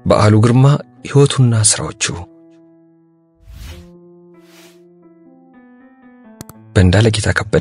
በዓሉ ግርማ ሕይወቱና ሥራዎቹ በእንዳለ ጌታ ከበደ።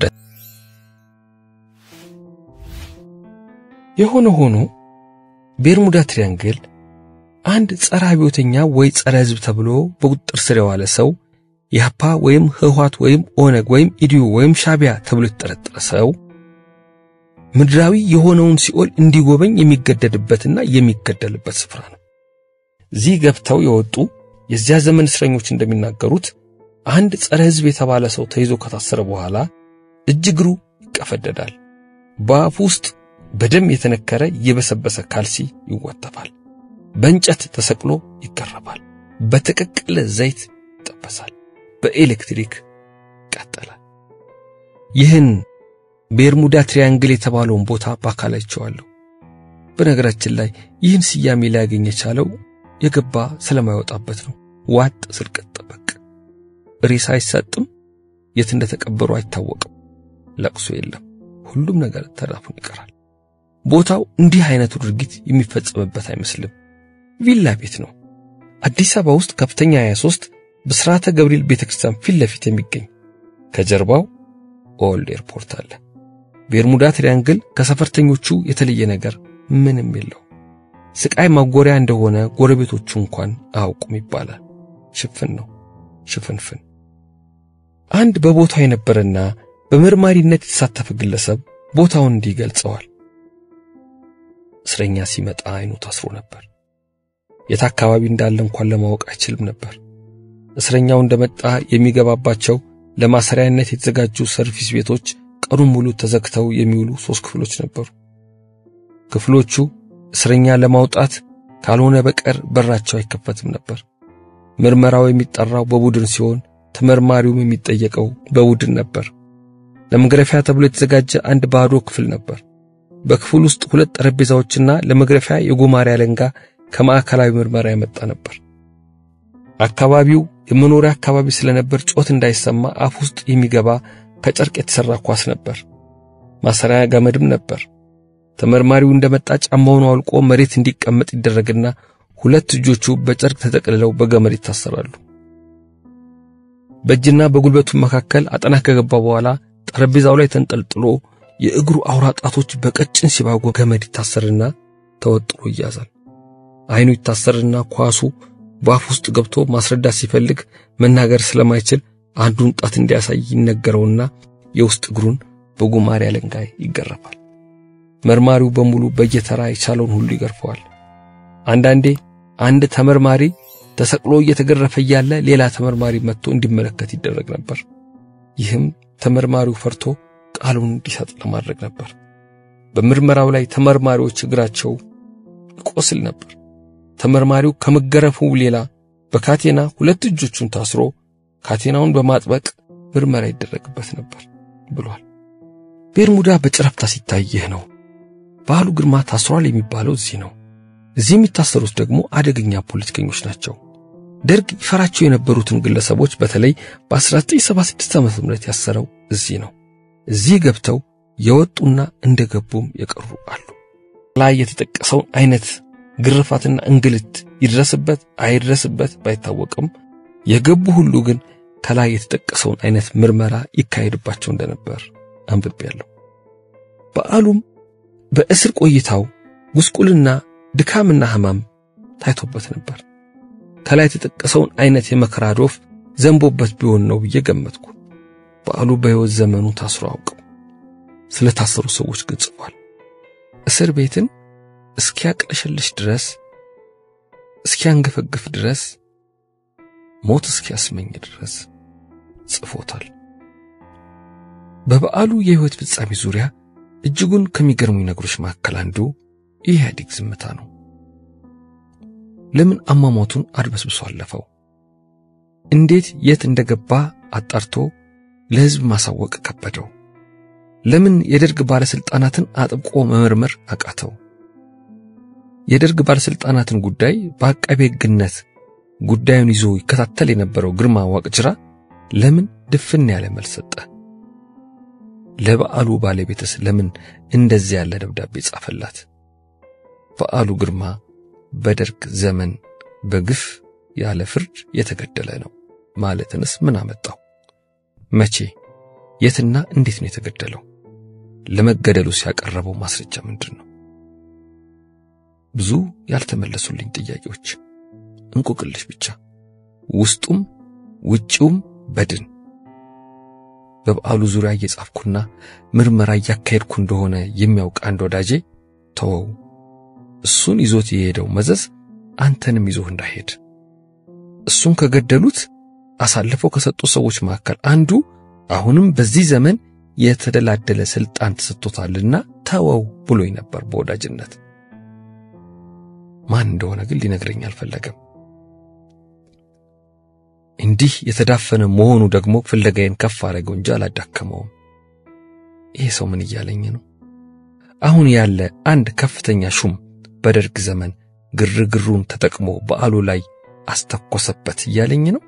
የሆነ ሆኖ ቤርሙዳ ትሪያንግል አንድ ጸረ አብዮተኛ ወይ ጸረ ሕዝብ ተብሎ በቁጥጥር ስር የዋለ ሰው ኢህአፓ ወይም ህወሓት ወይም ኦነግ ወይም ኢዲዩ ወይም ሻቢያ ተብሎ የተጠረጠረ ሰው ምድራዊ የሆነውን ሲኦል እንዲጎበኝ የሚገደድበትና የሚገደልበት ስፍራ ነው። እዚህ ገብተው የወጡ የዚያ ዘመን እስረኞች እንደሚናገሩት አንድ ጸረ ሕዝብ የተባለ ሰው ተይዞ ከታሰረ በኋላ እጅ እግሩ ይቀፈደዳል። በአፉ ውስጥ በደም የተነከረ የበሰበሰ ካልሲ ይወተፋል። በእንጨት ተሰቅሎ ይገረፋል። በተቀቀለ ዘይት ይጠበሳል። በኤሌክትሪክ ይቃጠላል። ይህን ቤርሙዳ ትሪያንግል የተባለውን ቦታ በአካል አይቼዋለሁ። በነገራችን ላይ ይህን ስያሜ ሊያገኝ የቻለው የገባ ስለማይወጣበት ነው። ዋጥ ስርቅጥ ጠበቅ ሬሳ አይሰጥም። የት እንደተቀበሩ አይታወቅም። ለቅሶ የለም። ሁሉም ነገር ተዳፍኖ ይቀራል። ቦታው እንዲህ አይነቱ ድርጊት የሚፈጸምበት አይመስልም። ቪላ ቤት ነው። አዲስ አበባ ውስጥ ከፍተኛ 23 ብስራተ ገብርኤል ቤተክርስቲያን ፊት ለፊት የሚገኝ ከጀርባው ኦልድ ኤርፖርት አለ። ቤርሙዳ ትሪያንግል ከሰፈርተኞቹ የተለየ ነገር ምንም የለው። ስቃይ ማጎሪያ እንደሆነ ጎረቤቶቹ እንኳን አያውቁም ይባላል። ሽፍን ነው፣ ሽፍንፍን። አንድ በቦታው የነበረና በመርማሪነት የተሳተፈ ግለሰብ ቦታውን እንዲህ ገልጸዋል። እስረኛ ሲመጣ አይኑ ታስሮ ነበር። የት አካባቢ እንዳለ እንኳን ለማወቅ አይችልም ነበር። እስረኛው እንደመጣ የሚገባባቸው ለማሰሪያነት የተዘጋጁ ሰርቪስ ቤቶች ቀኑን ሙሉ ተዘግተው የሚውሉ ሦስት ክፍሎች ነበሩ። ክፍሎቹ እስረኛ ለማውጣት ካልሆነ በቀር በራቸው አይከፈትም ነበር። ምርመራው የሚጠራው በቡድን ሲሆን ተመርማሪውም የሚጠየቀው በቡድን ነበር። ለመግረፊያ ተብሎ የተዘጋጀ አንድ ባዶ ክፍል ነበር። በክፍል ውስጥ ሁለት ጠረጴዛዎችና ለመግረፊያ የጎማሪ አለንጋ ከማዕከላዊ ምርመራ የመጣ ነበር። አካባቢው የመኖሪያ አካባቢ ስለነበር ጮት እንዳይሰማ አፍ ውስጥ የሚገባ ከጨርቅ የተሰራ ኳስ ነበር። ማሰሪያ ገመድም ነበር። ተመርማሪው እንደመጣ ጫማውን አውልቆ መሬት እንዲቀመጥ ይደረግና ሁለት እጆቹ በጨርቅ ተጠቅልለው በገመድ ይታሰራሉ። በእጅና በጉልበቱ መካከል አጠና ከገባ በኋላ ጠረጴዛው ላይ ተንጠልጥሎ የእግሩ አውራ ጣቶች በቀጭን ሲባጎ ገመድ ይታሰርና ተወጥሮ ይያዛል። አይኑ ይታሰርና ኳሱ በአፍ ውስጥ ገብቶ ማስረዳት ሲፈልግ መናገር ስለማይችል አንዱን ጣት እንዲያሳይ ይነገረውና የውስጥ እግሩን በጉማሬ አለንጋ ይገረፋል። መርማሪው በሙሉ በየተራ የቻለውን ሁሉ ይገርፈዋል። አንዳንዴ አንድ ተመርማሪ ተሰቅሎ እየተገረፈ እያለ ሌላ ተመርማሪ መጥቶ እንዲመለከት ይደረግ ነበር። ይህም ተመርማሪው ፈርቶ ቃሉን እንዲሰጥ ለማድረግ ነበር። በምርመራው ላይ ተመርማሪዎች እግራቸው ይቆስል ነበር። ተመርማሪው ከመገረፉ ሌላ በካቴና ሁለት እጆቹን ታስሮ ካቴናውን በማጥበቅ ምርመራ ይደረግበት ነበር ብሏል። ቤርሙዳ በጨረፍታ ሲታይ ይህ ነው። በዓሉ ግርማ ታስሯል የሚባለው እዚህ ነው። እዚህ የሚታሰሩት ደግሞ አደገኛ ፖለቲከኞች ናቸው። ደርግ ይፈራቸው የነበሩትን ግለሰቦች በተለይ በ1976 ዓ.ም ያሰረው እዚህ ነው። እዚህ ገብተው የወጡና እንደገቡም የቀሩ አሉ። ላይ የተጠቀሰውን አይነት ግርፋትና እንግልት ይድረስበት አይድረስበት ባይታወቅም የገቡ ሁሉ ግን ከላይ የተጠቀሰውን አይነት ምርመራ ይካሄድባቸው እንደነበር አንብቤያለሁ። በዓሉም በእስር ቆይታው ጉስቁልና፣ ድካምና ሕማም ታይቶበት ነበር። ከላይ የተጠቀሰውን አይነት የመከራ ዶፍ ዘንቦበት ቢሆን ነው ብዬ ገመትኩ። በዓሉ በሕይወት ዘመኑ ታስሮ አውቅም። ስለ ታሰሩ ሰዎች ግን ጽፏል። እስር ቤትን እስኪያቅለሸልሽ ድረስ እስኪያንገፈግፍ ድረስ ሞት እስኪያስመኝ ድረስ ጽፎታል። በበዓሉ የሕይወት ፍጻሜ ዙሪያ እጅጉን ከሚገርሙኝ ነገሮች መካከል አንዱ የኢህአዴግ ዝምታ ነው። ለምን አሟሟቱን አድበስብሶ አለፈው? እንዴት የት እንደገባ አጣርቶ ለሕዝብ ማሳወቅ ከበደው? ለምን የደርግ ባለስልጣናትን አጥብቆ መመርመር አቃተው? የደርግ ባለስልጣናትን ጉዳይ በአቃቤ ሕግነት ጉዳዩን ይዞ ይከታተል የነበረው ግርማ ዋቅጅራ ለምን ድፍን ያለ መልስ ሰጠ? ለበዓሉ ባለቤትስ ለምን እንደዚህ ያለ ደብዳቤ ጻፈላት? በዓሉ ግርማ በደርግ ዘመን በግፍ ያለ ፍርድ የተገደለ ነው ማለትንስ ምን አመጣው? መቼ፣ የትና እንዴት ነው የተገደለው? ለመገደሉ ሲያቀረበው ማስረጃ ምንድን ነው? ብዙ ያልተመለሱልኝ ጥያቄዎች፣ እንቆቅልሽ ብቻ፣ ውስጡም ውጪውም በድን። በበዓሉ ዙሪያ እየጻፍኩና ምርመራ እያካሄድኩ እንደሆነ የሚያውቅ አንድ ወዳጄ ተወው፣ እሱን ይዞት የሄደው መዘዝ አንተንም ይዞህ እንዳይሄድ እሱን ከገደሉት አሳልፈው ከሰጡ ሰዎች መካከል አንዱ አሁንም በዚህ ዘመን የተደላደለ ስልጣን ተሰጥቶታልና ተወው ብሎኝ ነበር በወዳጅነት። ማን እንደሆነ ግን ሊነግረኝ አልፈለገም። እንዲህ የተዳፈነ መሆኑ ደግሞ ፍለጋዬን ከፍ አደረገው እንጂ አላዳከመውም። ይሄ ሰው ምን እያለኝ ነው? አሁን ያለ አንድ ከፍተኛ ሹም በደርግ ዘመን ግርግሩን ተጠቅሞ በዓሉ ላይ አስተኮሰበት እያለኝ ነው።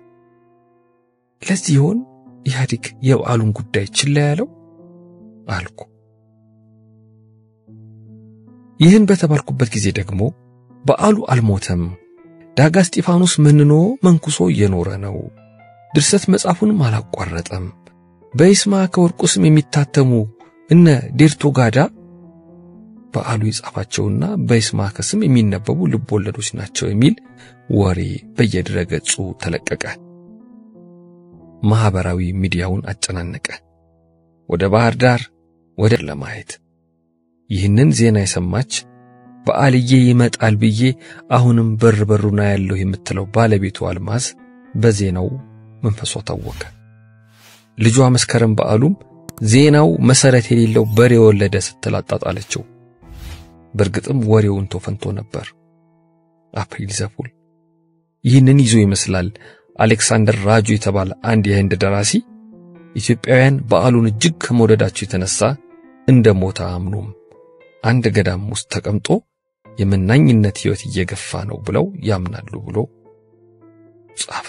ለዚህ ይሆን ኢህአዴግ የበዓሉን ጉዳይ ችላ ያለው አልኩ። ይህን በተባልኩበት ጊዜ ደግሞ በዓሉ አልሞተም፣ ዳጋ እስጢፋኖስ መንኖ መንኩሶ እየኖረ ነው፣ ድርሰት መጽሐፉንም አላቋረጠም፣ በይስማዕከ ወርቁ ስም የሚታተሙ እነ ዴርቶ ጋዳ በዓሉ የጻፋቸውና በይስማዕከ ስም የሚነበቡ ልብ ወለዶች ናቸው የሚል ወሬ በየድረገጹ ተለቀቀ። ማህበራዊ ሚዲያውን አጨናነቀ። ወደ ባህር ዳር ወደ ለማየት ይህንን ዜና የሰማች በዓልዬ ይመጣል ብዬ አሁንም በር በሩና ያለው የምትለው ባለቤቱ አልማዝ በዜናው መንፈሷ ታወከ። ልጇ መስከረም በዓሉም ዜናው መሰረት የሌለው በሬ ወለደ ስትል አጣጣለችው። በእርግጥም ወሬውን ተፈንቶ ነበር። አፕሪል ዘፉል ይህንን ይዞ ይመስላል አሌክሳንደር ራጁ የተባለ አንድ የህንድ ደራሲ ኢትዮጵያውያን በዓሉን እጅግ ከመውደዳቸው የተነሳ እንደ ሞተ አምኖም አንድ ገዳም ውስጥ ተቀምጦ የመናኝነት ሕይወት እየገፋ ነው ብለው ያምናሉ ብሎ ጻፈ።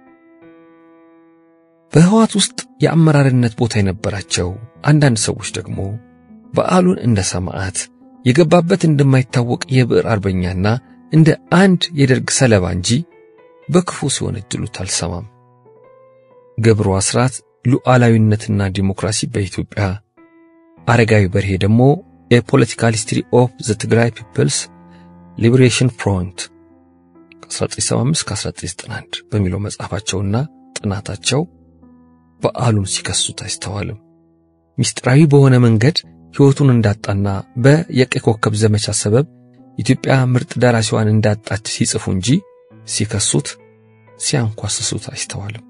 በህዋት ውስጥ የአመራርነት ቦታ የነበራቸው አንዳንድ ሰዎች ደግሞ በዓሉን እንደ ሰማዕት የገባበት እንደማይታወቅ የብዕር አርበኛና እንደ አንድ የደርግ ሰለባ እንጂ በክፉ ሲወነጅሉት አልሰማም። ገብሩ አስራት ሉዓላዊነትና ዲሞክራሲ በኢትዮጵያ፣ አረጋዊ በርሄ ደግሞ የፖለቲካል ሂስትሪ ኦፍ ዘ ትግራይ ፒፕልስ ሊበሬሽን ፍሮንት ከ1975 1991 በሚለው መጽሐፋቸውና ጥናታቸው በዓሉን ሲከሱት አይስተዋልም። ምስጢራዊ በሆነ መንገድ ሕይወቱን እንዳጣና በየቀይ ኮከብ ዘመቻ ሰበብ ኢትዮጵያ ምርጥ ደራሲዋን እንዳጣች ሲጽፉ እንጂ ሲከሱት ሲያንኳስሱት አይስተዋልም።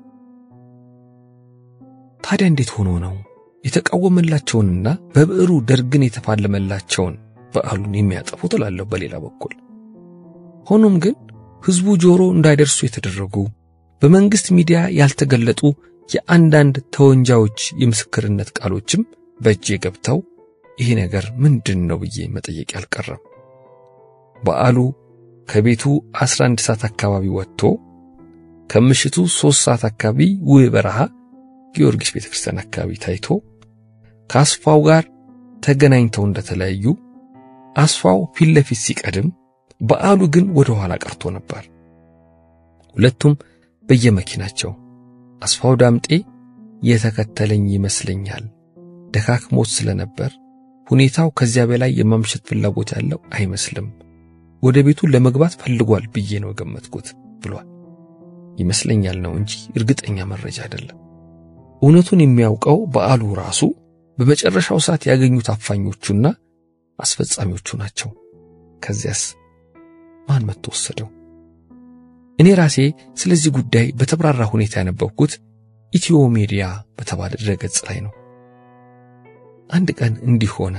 ታዲያ እንዴት ሆኖ ነው የተቃወመላቸውንና በብዕሩ ደርግን የተፋለመላቸውን በዓሉን የሚያጠፉት እላለሁ በሌላ በኩል። ሆኖም ግን ሕዝቡ ጆሮ እንዳይደርሱ የተደረጉ በመንግሥት ሚዲያ ያልተገለጡ የአንዳንድ ተወንጃዮች የምስክርነት ቃሎችም በእጄ ገብተው ይህ ነገር ምንድን ነው ብዬ መጠየቅ አልቀረም። በዓሉ ከቤቱ 11 ሰዓት አካባቢ ወጥቶ ከምሽቱ 3 ሰዓት አካባቢ ውብ በረሃ ጊዮርጊስ ቤተክርስቲያን አካባቢ ታይቶ ከአስፋው ጋር ተገናኝተው እንደተለያዩ አስፋው ፊት ለፊት ሲቀድም በዓሉ ግን ወደ ኋላ ቀርቶ ነበር። ሁለቱም በየመኪናቸው አስፋው ዳምጤ የተከተለኝ ይመስለኛል። ደካክሞት ስለነበር ሁኔታው ከዚያ በላይ የማምሸት ፍላጎት ያለው አይመስልም። ወደ ቤቱ ለመግባት ፈልጓል ብዬ ነው የገመትኩት ብሏል። ይመስለኛል ነው እንጂ እርግጠኛ መረጃ አይደለም። እውነቱን የሚያውቀው በዓሉ ራሱ በመጨረሻው ሰዓት ያገኙት አፋኞቹና አስፈጻሚዎቹ ናቸው። ከዚያስ ማን መጥቶ ወሰደው? እኔ ራሴ ስለዚህ ጉዳይ በተብራራ ሁኔታ ያነበብኩት ኢትዮ ሚዲያ በተባለ ድረገጽ ላይ ነው። አንድ ቀን እንዲህ ሆነ።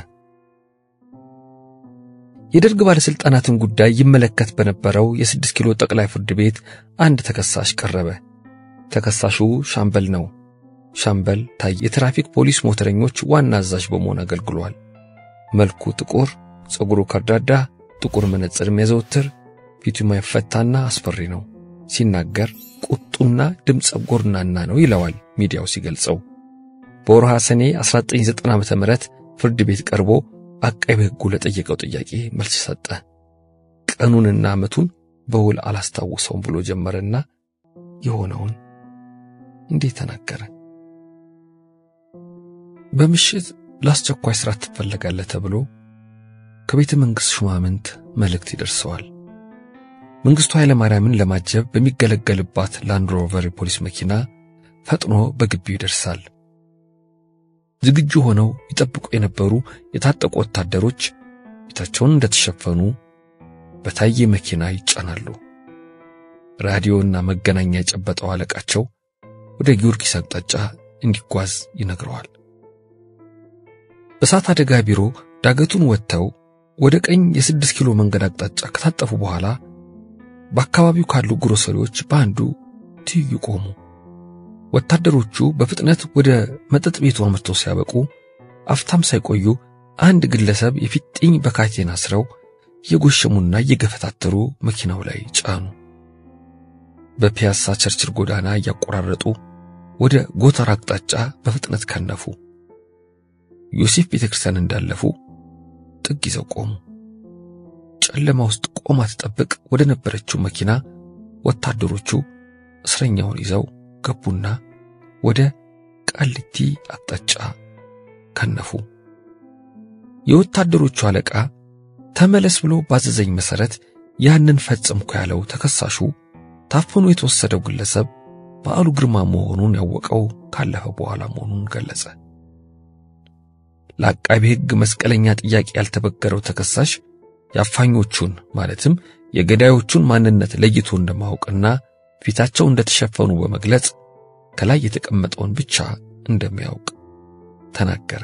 የደርግ ባለስልጣናትን ጉዳይ ይመለከት በነበረው የስድስት ኪሎ ጠቅላይ ፍርድ ቤት አንድ ተከሳሽ ቀረበ። ተከሳሹ ሻምበል ነው። ሻምበል ታይ የትራፊክ ፖሊስ ሞተረኞች ዋና አዛዥ በመሆን አገልግሏል። መልኩ ጥቁር፣ ፀጉሩ ከርዳዳ፣ ጥቁር መነጽር የሚያዘወትር፣ ፊቱ የማይፈታና አስፈሪ ነው። ሲናገር ቁጡና ድምፀ ጎርናና ነው ይለዋል ሚዲያው ሲገልጸው። በወርሃ ሰኔ 1990 ዓ.ም ፍርድ ቤት ቀርቦ አቃቤ ሕጉ ለጠየቀው ጥያቄ መልስ ሰጠ። ቀኑንና ዓመቱን በውል አላስታውሰውም ብሎ ጀመረና የሆነውን እንዲህ ተናገረ። በምሽት ለአስቸኳይ ሥራ ትፈለጋለህ ተብሎ ከቤተ መንግሥት ሹማምንት መልእክት ይደርሰዋል። መንግሥቱ ኃይለ ማርያምን ለማጀብ በሚገለገልባት ላንድ ሮቨር የፖሊስ መኪና ፈጥኖ በግቢው ይደርሳል። ዝግጁ ሆነው ይጠብቁ የነበሩ የታጠቁ ወታደሮች ፊታቸውን እንደተሸፈኑ በታየ መኪና ይጫናሉ። ራዲዮና መገናኛ የጨበጠው አለቃቸው ወደ ጊዮርጊስ አቅጣጫ እንዲጓዝ ይነግረዋል። በእሳት አደጋ ቢሮ ዳገቱን ወጥተው ወደ ቀኝ የስድስት ኪሎ መንገድ አቅጣጫ ከታጠፉ በኋላ በአካባቢው ካሉ ግሮሰሪዎች በአንዱ ትይዩ ቆሙ። ወታደሮቹ በፍጥነት ወደ መጠጥ ቤቱ አምርተው ሲያበቁ አፍታም ሳይቆዩ አንድ ግለሰብ የፊጥኝ በካቴና አስረው እየጎሸሙና እየገፈታተሩ መኪናው ላይ ጫኑ። በፒያሳ ቸርችል ጎዳና እያቆራረጡ ወደ ጎተራ አቅጣጫ በፍጥነት ከነፉ። ዮሴፍ ቤተክርስቲያን እንዳለፉ ጥግ ይዘው ቆሙ። ጨለማ ውስጥ ቆማ ትጠብቅ ወደ ነበረችው መኪና ወታደሮቹ እስረኛውን ይዘው ገቡና ወደ ቃሊቲ አቅጣጫ ከነፉ። የወታደሮቹ አለቃ ተመለስ ብሎ ባዘዘኝ መሰረት ያንን ፈጸምኩ ያለው ተከሳሹ ታፍኖ የተወሰደው ግለሰብ በዓሉ ግርማ መሆኑን ያወቀው ካለፈ በኋላ መሆኑን ገለጸ። ለአቃቢ ሕግ መስቀለኛ ጥያቄ ያልተበገረው ተከሳሽ የአፋኞቹን ማለትም የገዳዮቹን ማንነት ለይቶ እንደማወቅና ፊታቸው እንደተሸፈኑ በመግለጽ ከላይ የተቀመጠውን ብቻ እንደሚያውቅ ተናገረ።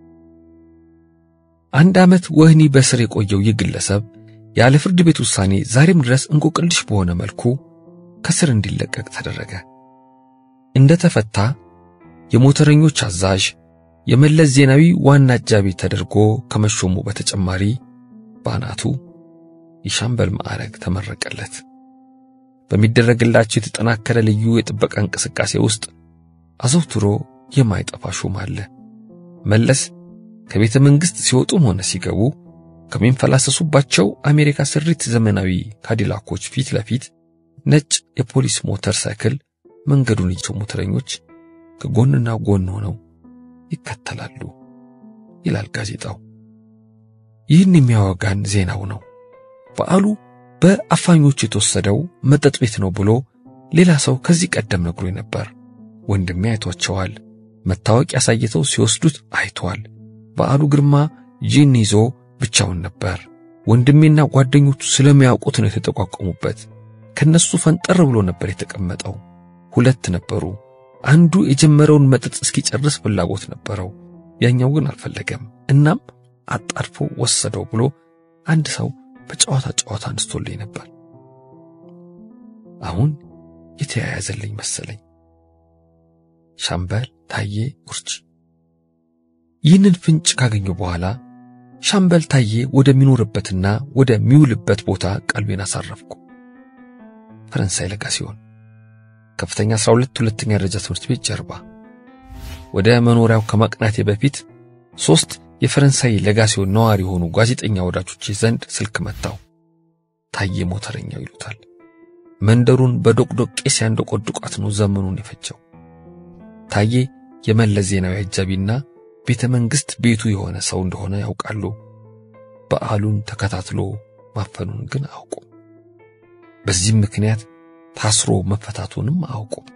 አንድ ዓመት ወህኒ በስር የቆየው ይህ ግለሰብ ያለ ፍርድ ቤት ውሳኔ ዛሬም ድረስ እንቆቅልሽ በሆነ መልኩ ከስር እንዲለቀቅ ተደረገ። እንደተፈታ የሞተረኞች አዛዥ የመለስ ዜናዊ ዋና አጃቢ ተደርጎ ከመሾሙ በተጨማሪ በአናቱ የሻምበል ማዕረግ ተመረቀለት። በሚደረግላቸው የተጠናከረ ልዩ የጥበቃ እንቅስቃሴ ውስጥ አዘውትሮ የማይጠፋ ሹም አለ። መለስ ከቤተ መንግሥት ሲወጡም ሆነ ሲገቡ ከሚንፈላሰሱባቸው አሜሪካ ስሪት ዘመናዊ ካዲላኮች ፊት ለፊት ነጭ የፖሊስ ሞተር ሳይክል መንገዱን ይዘው ሞተረኞች ከጎንና ጎን ሆነው ይከተላሉ ይላል ጋዜጣው። ይህን የሚያወጋን ዜናው ነው። በዓሉ በአፋኞቹ የተወሰደው መጠጥ ቤት ነው ብሎ ሌላ ሰው ከዚህ ቀደም ነግሮኝ ነበር። ወንድሜ አይቷቸዋል። መታወቂያ አሳይተው ሲወስዱት አይቷል። በዓሉ ግርማ ጂን ይዞ ብቻውን ነበር። ወንድሜና ጓደኞቹ ስለሚያውቁት ነው የተጠቋቆሙበት። ከነሱ ፈንጠር ብሎ ነበር የተቀመጠው። ሁለት ነበሩ። አንዱ የጀመረውን መጠጥ እስኪጨርስ ፍላጎት ነበረው፣ ያኛው ግን አልፈለገም። እናም አጣድፎ ወሰደው ብሎ አንድ ሰው በጨዋታ ጨዋታ አንስቶልኝ ነበር። አሁን የተያያዘልኝ መሰለኝ። ሻምበል ታዬ ኡርጂ። ይህንን ፍንጭ ካገኘሁ በኋላ ሻምበል ታዬ ወደሚኖርበትና ወደሚውልበት ቦታ ቀልቤን አሳረፍኩ። ፈረንሳይ ለጋ ሲሆን ከፍተኛ 12 ሁለተኛ ደረጃ ትምህርት ቤት ጀርባ። ወደ መኖሪያው ከማቅናቴ በፊት ሶስት የፈረንሳይ ለጋሲዮን ነዋሪ የሆኑ ጋዜጠኛ ወዳጆች ዘንድ ስልክ መታው። ታዬ ሞተረኛው ይሉታል። መንደሩን በዶቅዶቄ ሲያንደቆድቋት ነው ዘመኑን የፈጀው። ታዬ የመለስ ዜናዊ አጃቢና ቤተ መንግሥት ቤቱ የሆነ ሰው እንደሆነ ያውቃሉ። በዓሉን ተከታትሎ ማፈኑን ግን አያውቁም። በዚህም ምክንያት ታስሮ መፈታቱንም አያውቁም።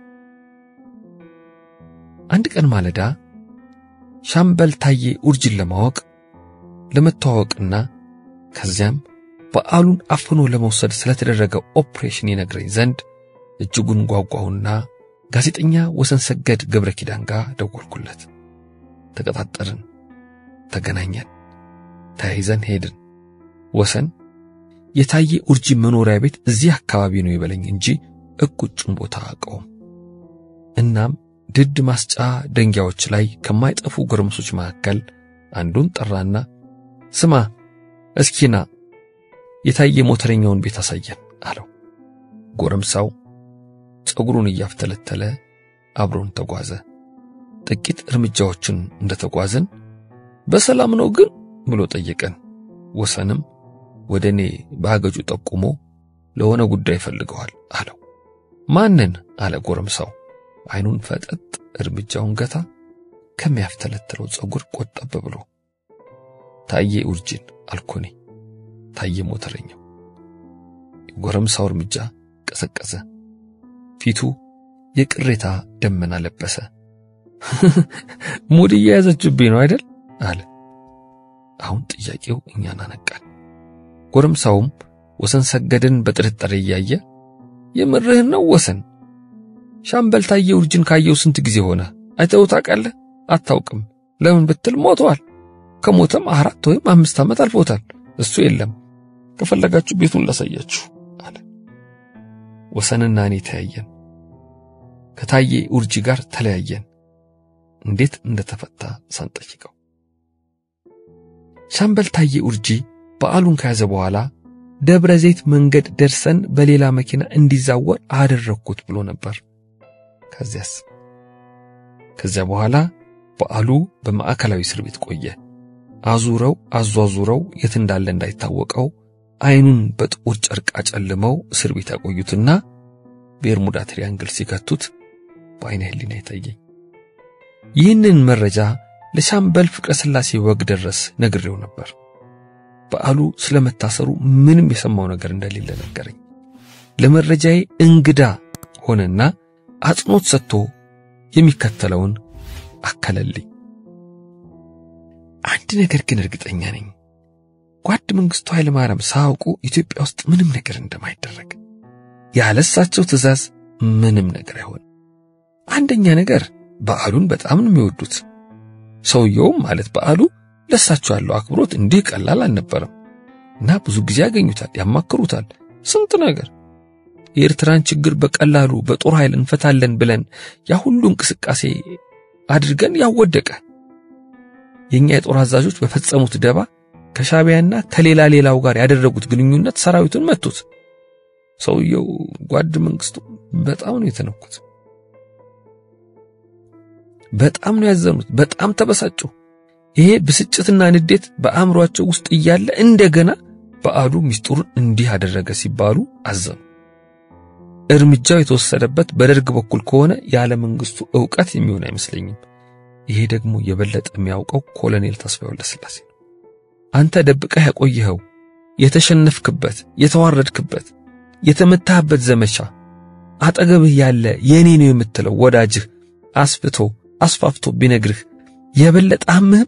አንድ ቀን ማለዳ ሻምበል ታዬ ኡርጂን ለማወቅ ለመተዋወቅና ከዚያም በዓሉን አፍኖ ለመውሰድ ስለተደረገ ኦፕሬሽን ይነግረኝ ዘንድ እጅጉን ጓጓሁና ጋዜጠኛ ወሰን ሰገድ ገብረ ኪዳን ጋር ደወልኩለት። ተቀጣጠርን፣ ተገናኘን፣ ተያይዘን ሄድን። ወሰን የታዬ ኡርጂ መኖሪያ ቤት እዚህ አካባቢ ነው ይበለኝ እንጂ እቁጩን ቦታ አውቀውም። እናም ድድ ማስጫ ደንጊያዎች ላይ ከማይጠፉ ጎረምሶች መካከል አንዱን ጠራና ስማ እስኪና የታየ ሞተረኛውን ቤት አሳየን አለው። ጎረምሳው ፀጉሩን እያፍተለተለ አብሮን ተጓዘ። ጥቂት እርምጃዎችን እንደተጓዝን በሰላም ነው ግን ብሎ ጠየቀን። ወሰንም ወደ እኔ በአገጩ ጠቁሞ ለሆነ ጉዳይ ፈልገዋል አለው። ማንን? አለ ጎረምሳው አይኑን ፈጠጥ እርምጃውን ገታ ከሚያፍተለትለው ጸጉር ቆጠብ ብሎ። ታዬ ኡርጂን አልኮኔ ታዬ ሞተረኛው። የጎረምሳው እርምጃ ቀዘቀዘ። ፊቱ የቅሬታ ደመና ለበሰ። ሙድ እየያዘችብኝ ነው አይደል? አለ። አሁን ጥያቄው እኛን አነቃን። ጎረምሳውም ወሰን ሰገድን በጥርጣሬ እያየ የምርህን ነው ወሰን? ሻምበል ታዬ ኡርጂን ካየው ስንት ጊዜ ሆነ? አይተኸው ታውቃለህ? አታውቅም። ለምን ብትል ሞተዋል። ከሞተም አራት ወይም አምስት ዓመት አልፎታል። እሱ የለም። ከፈለጋችሁ ቤቱን ላሳያችሁ አለ። ወሰንና እኔ ተያየን። ከታዬ ኡርጂ ጋር ተለያየን። እንዴት እንደተፈታ ሳንጠይቀው ሻምበል ታዬ ኡርጂ በዓሉን ከያዘ በኋላ ደብረ ዘይት መንገድ ደርሰን በሌላ መኪና እንዲዛወር አደረግኩት ብሎ ነበር። ከዚያስ ከዚያ በኋላ በዓሉ በማዕከላዊ እስር ቤት ቆየ። አዙረው አዟዙረው የት እንዳለ እንዳይታወቀው አይኑን በጥቁር ጨርቅ አጨልመው እስር ቤት ያቆዩትና በርሙዳ ትሪያንግል ሲከቱት በአይነ ህሊና ይታየኝ። ይህንን መረጃ ለሻምበል ፍቅረ ሥላሴ ወግ ደረስ ነግሬው ነበር። በዓሉ ስለመታሰሩ ምንም የሰማው ነገር እንደሌለ ነገረኝ። ለመረጃዬ እንግዳ ሆነና አጽንኦት ሰጥቶ የሚከተለውን አከለልኝ። አንድ ነገር ግን እርግጠኛ ነኝ፣ ጓድ መንግስቱ ኃይለማርያም ሳያውቁ ኢትዮጵያ ውስጥ ምንም ነገር እንደማይደረግ፣ ያለሳቸው ትእዛዝ ምንም ነገር አይሆንም። አንደኛ ነገር በዓሉን በጣም ነው የሚወዱት። ሰውየውም ማለት በዓሉ ለሳቸው ያለው አክብሮት እንዲህ ቀላል አልነበረም እና ብዙ ጊዜ ያገኙታል፣ ያማክሩታል፣ ስንት ነገር የኤርትራን ችግር በቀላሉ በጦር ኃይል እንፈታለን ብለን ያ ሁሉ እንቅስቃሴ አድርገን ያወደቀ የኛ የጦር አዛዦች በፈጸሙት ደባ ከሻቢያና ከሌላ ሌላው ጋር ያደረጉት ግንኙነት ሰራዊቱን መቱት። ሰውየው ጓድ መንግስቱ በጣም ነው የተነኩት። በጣም ነው ያዘኑት። በጣም ተበሳጩ። ይሄ ብስጭትና ንዴት በአእምሯቸው ውስጥ እያለ እንደገና በዓሉ ሚስጥሩን እንዲህ አደረገ ሲባሉ አዘኑ። እርምጃው የተወሰደበት በደርግ በኩል ከሆነ ያለ መንግስቱ ዕውቀት የሚሆን አይመስለኝም። ይሄ ደግሞ የበለጠ የሚያውቀው ኮሎኔል ተስፋዬ ወልደስላሴ ነው። አንተ ደብቀህ ያቆየኸው የተሸነፍክበት፣ የተዋረድክበት፣ የተመታህበት ዘመቻ አጠገብህ ያለ የኔ ነው የምትለው ወዳጅህ አስፍቶ አስፋፍቶ ቢነግርህ የበለጠ አምህም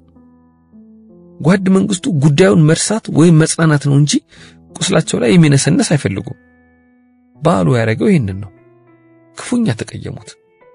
ጓድ መንግስቱ ጉዳዩን መርሳት ወይም መጽናናት ነው እንጂ ቁስላቸው ላይ የሚነሰነስ አይፈልጉም። በዓሉ ያደረገው ይህንን ነው። ክፉኛ ተቀየሙት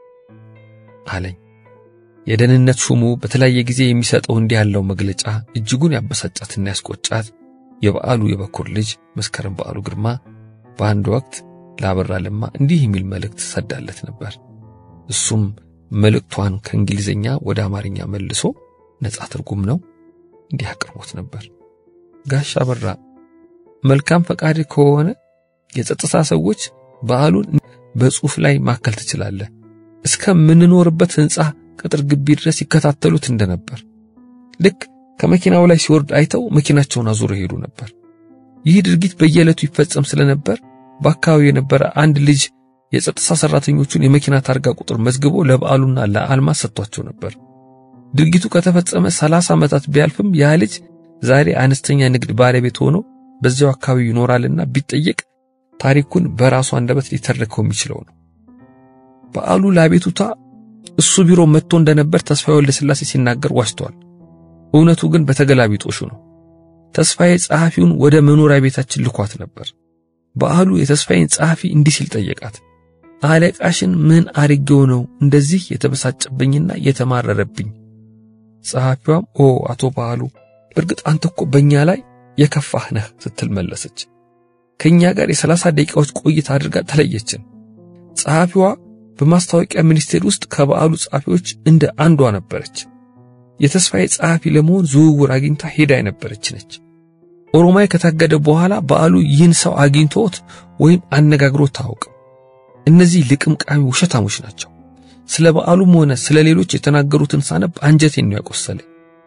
አለኝ። የደህንነት ሹሙ በተለያየ ጊዜ የሚሰጠው እንዲህ ያለው መግለጫ እጅጉን ያበሳጫትና ያስቆጫት የበዓሉ የበኩር ልጅ መስከረም በዓሉ ግርማ በአንድ ወቅት ላበራ ለማ እንዲህ የሚል መልእክት ሰዳለት ነበር። እሱም መልእክቷን ከእንግሊዝኛ ወደ አማርኛ መልሶ ነጻ ትርጉም ነው እንዲህ አቅርቦት ነበር። ጋሽ አበራ መልካም ፈቃድ ከሆነ የጸጥታ ሰዎች በዓሉን በጽሑፍ ላይ ማከል ትችላለህ። እስከምንኖርበት ሕንፃ ቅጥር ግቢ ድረስ ይከታተሉት እንደነበር ልክ ከመኪናው ላይ ሲወርድ አይተው መኪናቸውን አዙሮ ሄዱ ነበር። ይህ ድርጊት በየዕለቱ ይፈጸም ስለነበር በአካባቢው የነበረ አንድ ልጅ የጸጥታ ሰራተኞቹን የመኪና ታርጋ ቁጥር መዝግቦ ለበዓሉና ለአልማዝ ሰጥቷቸው ነበር። ድርጊቱ ከተፈጸመ ሰላሳ ዓመታት ቢያልፍም ያ ልጅ ዛሬ አነስተኛ ንግድ ባለቤት ሆኖ በዚያው አካባቢ ይኖራልና ቢጠየቅ ታሪኩን በራሱ አንደበት ሊተርከው የሚችለው ነው። በዓሉ ለአቤቱታ እሱ ቢሮ መጥቶ እንደነበር ተስፋዬ ወልደ ሥላሴ ሲናገር ዋሽቷል። እውነቱ ግን በተገላቢጦሹ ነው። ተስፋዬ ጸሐፊውን ወደ መኖሪያ ቤታችን ልኳት ነበር። በዓሉ የተስፋዬን ጸሐፊ እንዲህ ሲል ጠየቃት። አለቃሽን ምን አድርጌው ነው እንደዚህ የተበሳጨብኝና የተማረረብኝ? ጸሐፊዋም ኦ አቶ በዓሉ እርግጥ አንተ እኮ በእኛ ላይ የከፋህ ነህ ስትል መለሰች። ከእኛ ጋር የሰላሳ ደቂቃዎች ቆይታ አድርጋ ተለየችን። ጸሐፊዋ በማስታወቂያ ሚኒስቴር ውስጥ ከበዓሉ ጸሐፊዎች እንደ አንዷ ነበረች። የተስፋዬ ጸሐፊ ለመሆን ዝውውር አግኝታ ሄዳ የነበረች ነች። ኦሮማይ ከታገደ በኋላ በዓሉ ይህን ሰው አግኝቶት ወይም አነጋግሮት ታውቅም። እነዚህ ልቅምቃሚ ውሸታሞች ናቸው። ስለ በዓሉም ሆነ ስለ ሌሎች የተናገሩትን ሳነብ አንጀቴን ነው ያቆሰለኝ።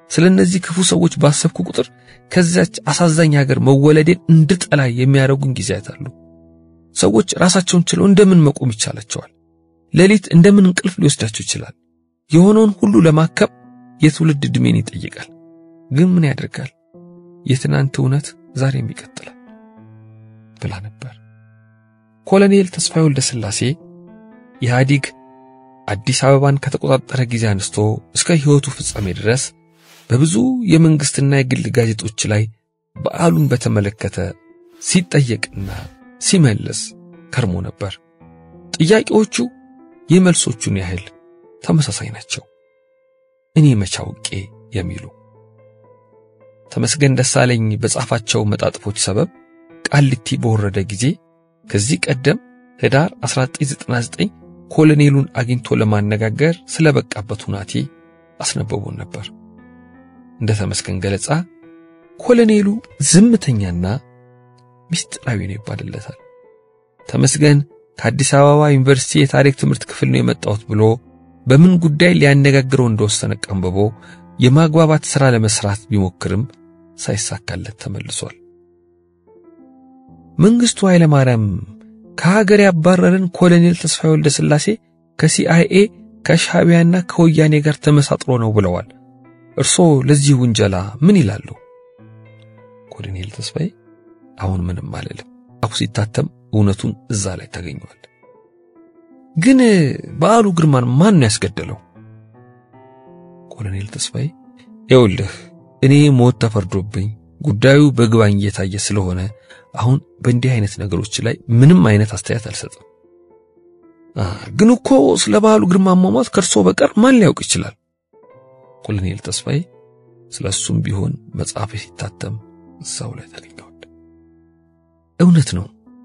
ስለ እነዚህ ክፉ ሰዎች ባሰብኩ ቁጥር ከዚያች አሳዛኝ ሀገር መወለዴን እንድጠላ የሚያደርጉኝ ጊዜያት አሉ። ሰዎች ራሳቸውን ችለው እንደምን መቆም ይቻላቸዋል? ሌሊት እንደምን እንቅልፍ ሊወስዳቸው ይችላል? የሆነውን ሁሉ ለማከም የትውልድ ዕድሜን ይጠይቃል። ግን ምን ያደርጋል? የትናንት እውነት ዛሬም ይቀጥላል ብላ ነበር። ኮሎኔል ተስፋዬ ወልደ ሥላሴ ኢህአዲግ አዲስ አበባን ከተቆጣጠረ ጊዜ አንስቶ እስከ ሕይወቱ ፍጻሜ ድረስ በብዙ የመንግሥትና የግል ጋዜጦች ላይ በዓሉን በተመለከተ ሲጠየቅና ሲመልስ ከርሞ ነበር። ጥያቄዎቹ የመልሶቹን ያህል ተመሳሳይ ናቸው። እኔ መቼ አውቄ የሚሉ ተመስገን ደሳለኝ በጻፋቸው መጣጥፎች ሰበብ ቃሊቲ በወረደ ጊዜ ከዚህ ቀደም ህዳር 1999 ኮሎኔሉን አግኝቶ ለማነጋገር ስለበቃበት ሁናቴ አስነበቡን ነበር። እንደ ተመስገን ገለጻ ኮሎኔሉ ዝምተኛና ምስጢራዊ ነው ይባልለታል። ተመስገን ከአዲስ አበባ ዩኒቨርሲቲ የታሪክ ትምህርት ክፍል ነው የመጣሁት ብሎ በምን ጉዳይ ሊያነጋግረው እንደወሰነ ቀንብቦ የማግባባት ሥራ ለመስራት ቢሞክርም ሳይሳካለት ተመልሷል። መንግስቱ ኃይለ ማርያም ከሀገር ያባረረን ኮሎኔል ተስፋዬ ወልደ ሥላሴ ከሲአይኤ ከሻዕቢያና ከወያኔ ጋር ተመሳጥሮ ነው ብለዋል። እርስዎ ለዚህ ውንጀላ ምን ይላሉ? ኮሎኔል ተስፋዬ አሁን ምንም አልልም። አሁ ሲታተም እውነቱን እዛ ላይ ታገኘዋል። ግን በዓሉ ግርማን ማን ነው ያስገደለው? ኮሎኔል ተስፋዬ ይኸውልህ እኔ ሞት ተፈርዶብኝ ጉዳዩ በግባኝ እየታየ ስለሆነ አሁን በእንዲህ አይነት ነገሮች ላይ ምንም አይነት አስተያየት አልሰጥም። ግን እኮ ስለ በዓሉ ግርማ አሟሟት ከእርሶ በቀር ማን ሊያውቅ ይችላል? ኮሎኔል ተስፋዬ ስለ እሱም ቢሆን መጽሐፍ ሲታተም እዛው ላይ ታገኘዋል። እውነት ነው።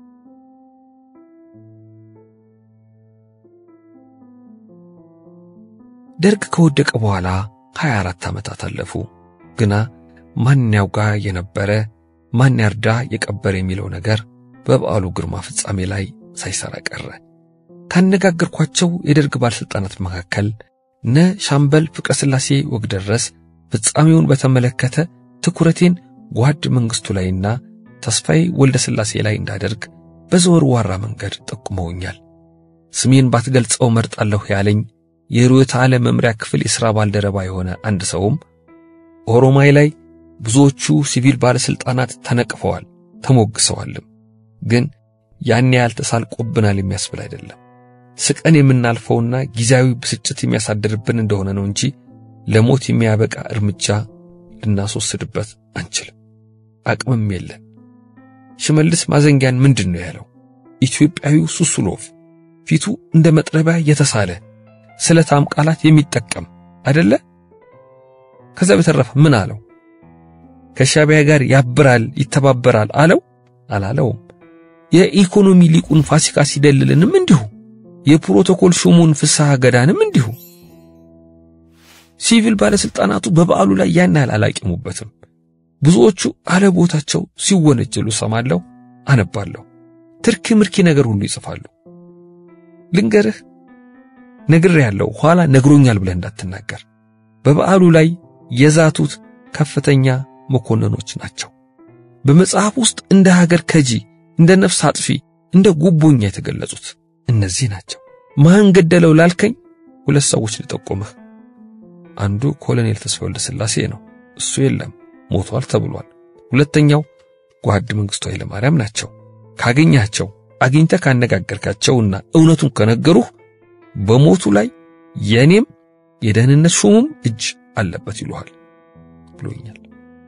ደርግ ከወደቀ በኋላ 24 ዓመታት አለፉ። ግና ማን ያውጋ የነበረ ማን ያርዳ የቀበረ የሚለው ነገር በበዓሉ ግርማ ፍጻሜ ላይ ሳይሰራ ቀረ። ካነጋገርኳቸው የደርግ ባለሥልጣናት መካከል እነ ሻምበል ፍቅረ ሥላሴ ወግደረስ ፍጻሜውን በተመለከተ ትኩረቴን ጓድ መንግሥቱ ላይና ተስፋዬ ወልደ ሥላሴ ላይ እንዳደርግ በዘወርዋራ መንገድ ጠቁመውኛል። ስሜን ባትገልጸው መርጣለሁ ያለኝ የርዕዮተ ዓለም መምሪያ ክፍል የሥራ ባልደረባ የሆነ አንድ ሰውም ኦሮማይ ላይ ብዙዎቹ ሲቪል ባለሥልጣናት ተነቅፈዋል፣ ተሞግሰዋልም። ግን ያን ያህል ተሳልቆብናል የሚያስብል አይደለም። ስቀን የምናልፈውና ጊዜያዊ ብስጭት የሚያሳድርብን እንደሆነ ነው እንጂ ለሞት የሚያበቃ እርምጃ ልናስወስድበት አንችልም፣ አቅምም የለን። ሽመልስ ማዘንጊያን ምንድን ነው ያለው? ኢትዮጵያዊው ሱሱሎቭ ፊቱ እንደ መጥረቢያ የተሳለ ስለታም ቃላት የሚጠቀም አይደለ? ከዛ በተረፈ ምን አለው? ከሻዕቢያ ጋር ያብራል ይተባበራል አለው አላለውም? የኢኮኖሚ ሊቁን ፋሲካ ሲደልልንም እንዲሁ፣ የፕሮቶኮል ሹሙን ፍስሐ ገዳንም እንዲሁ። ሲቪል ባለስልጣናቱ በበዓሉ ላይ ያን ያህል አላቂሙበትም። ብዙዎቹ አለቦታቸው ሲወነጀሉ ሰማለሁ፣ አነባለሁ። ትርኪ ምርኪ ነገር ሁሉ ይጽፋሉ። ልንገርህ ነግር ያለው ኋላ ነግሮኛል ብለህ እንዳትናገር። በበዓሉ ላይ የዛቱት ከፍተኛ መኮንኖች ናቸው። በመጽሐፍ ውስጥ እንደ ሀገር ከጂ፣ እንደ ነፍስ አጥፊ፣ እንደ ጉቦኛ የተገለጹት እነዚህ ናቸው። ማን ገደለው ላልከኝ ሁለት ሰዎች ልጠቁምህ። አንዱ ኮሎኔል ተስፋ ወልደ ሥላሴ ነው። እሱ የለም ሞቷል ተብሏል። ሁለተኛው ጓድ መንግሥቱ ኃይለ ማርያም ናቸው። ካገኛቸው አግኝተህ ካነጋገርካቸውና እውነቱን ከነገሩህ በሞቱ ላይ የኔም የደህንነት ሹሙም እጅ አለበት ይሉሃል ብሎኛል።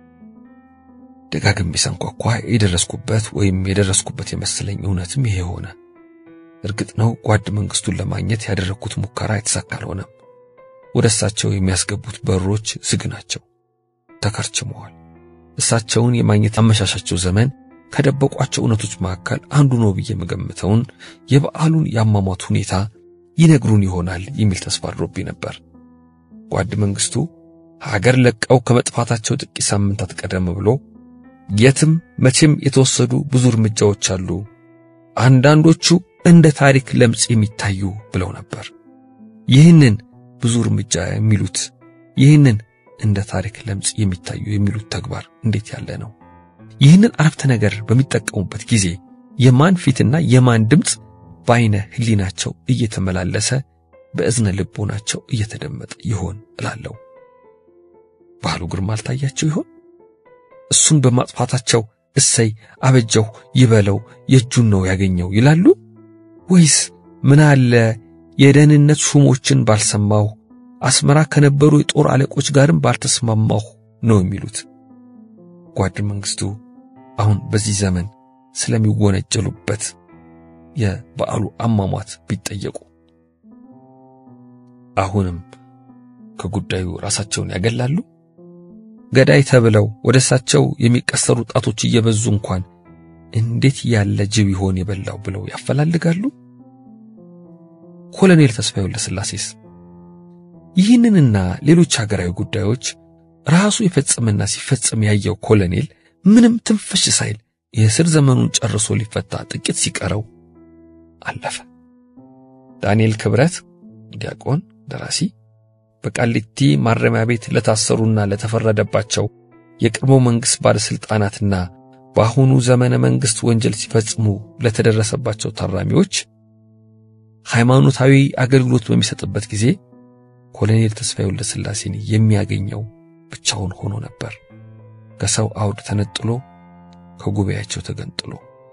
ደጋግሜ ሳንኳኳ የደረስኩበት ወይም የደረስኩበት የመሰለኝ እውነትም ይሄ ሆነ። እርግጥ ነው ጓድ መንግሥቱን ለማግኘት ያደረግኩት ሙከራ የተሳካ አልሆነም። ወደ እሳቸው የሚያስገቡት በሮች ዝግ ናቸው፣ ተከርችመዋል። እሳቸውን የማግኘት አመሻሻቸው ዘመን ከደበቋቸው እውነቶች መካከል አንዱ ነው ብዬ የምገምተውን የበዓሉን የአሟሟት ሁኔታ ይነግሩን ይሆናል የሚል ተስፋ አድሮብኝ ነበር። ጓድ መንግሥቱ ሀገር ለቀው ከመጥፋታቸው ጥቂት ሳምንታት ቀደም ብሎ የትም መቼም የተወሰዱ ብዙ እርምጃዎች አሉ፣ አንዳንዶቹ እንደ ታሪክ ለምጽ የሚታዩ ብለው ነበር። ይህንን ብዙ እርምጃ የሚሉት ይህንን እንደ ታሪክ ለምጽ የሚታዩ የሚሉት ተግባር እንዴት ያለ ነው? ይህንን አረፍተ ነገር በሚጠቀሙበት ጊዜ የማን ፊትና የማን ድምፅ በአይነ ህሊናቸው እየተመላለሰ በእዝነ ልቦናቸው እየተደመጠ ይሆን እላለሁ። ባህሉ ግርማ አልታያቸው ይሆን? እሱን በማጥፋታቸው እሰይ አበጀሁ ይበለው የእጁን ነው ያገኘው ይላሉ ወይስ ምን አለ የደህንነት ሹሞችን ባልሰማሁ አስመራ ከነበሩ የጦር አለቆች ጋርም ባልተስማማሁ ነው የሚሉት? ጓድ መንግስቱ አሁን በዚህ ዘመን ስለሚወነጀሉበት የበዓሉ አሟሟት ቢጠየቁ አሁንም ከጉዳዩ ራሳቸውን ያገላሉ? ገዳይ ተብለው ወደ እሳቸው የሚቀሰሩ ጣቶች እየበዙ እንኳን እንዴት ያለ ጅብ ይሆን የበላው ብለው ያፈላልጋሉ? ኮሎኔል ተስፋዬ ወልደስላሴስ ይህንንና ሌሎች ሀገራዊ ጉዳዮች ራሱ የፈጸመና ሲፈጸም ያየው ኮሎኔል ምንም ትንፍሽ ሳይል የእስር ዘመኑን ጨርሶ ሊፈታ ጥቂት ሲቀረው አለፈ። ዳንኤል ክብረት ዲያቆን፣ ደራሲ በቃሊቲ ማረሚያ ቤት ለታሰሩና ለተፈረደባቸው የቀድሞ መንግሥት ባለሥልጣናትና በአሁኑ ዘመነ መንግሥት ወንጀል ሲፈጽሙ ለተደረሰባቸው ታራሚዎች ሃይማኖታዊ አገልግሎት በሚሰጥበት ጊዜ ኮሎኔል ተስፋዬ ወልደስላሴን የሚያገኘው ብቻውን ሆኖ ነበር። ከሰው አውድ ተነጥሎ ከጉባኤያቸው ተገንጥሎ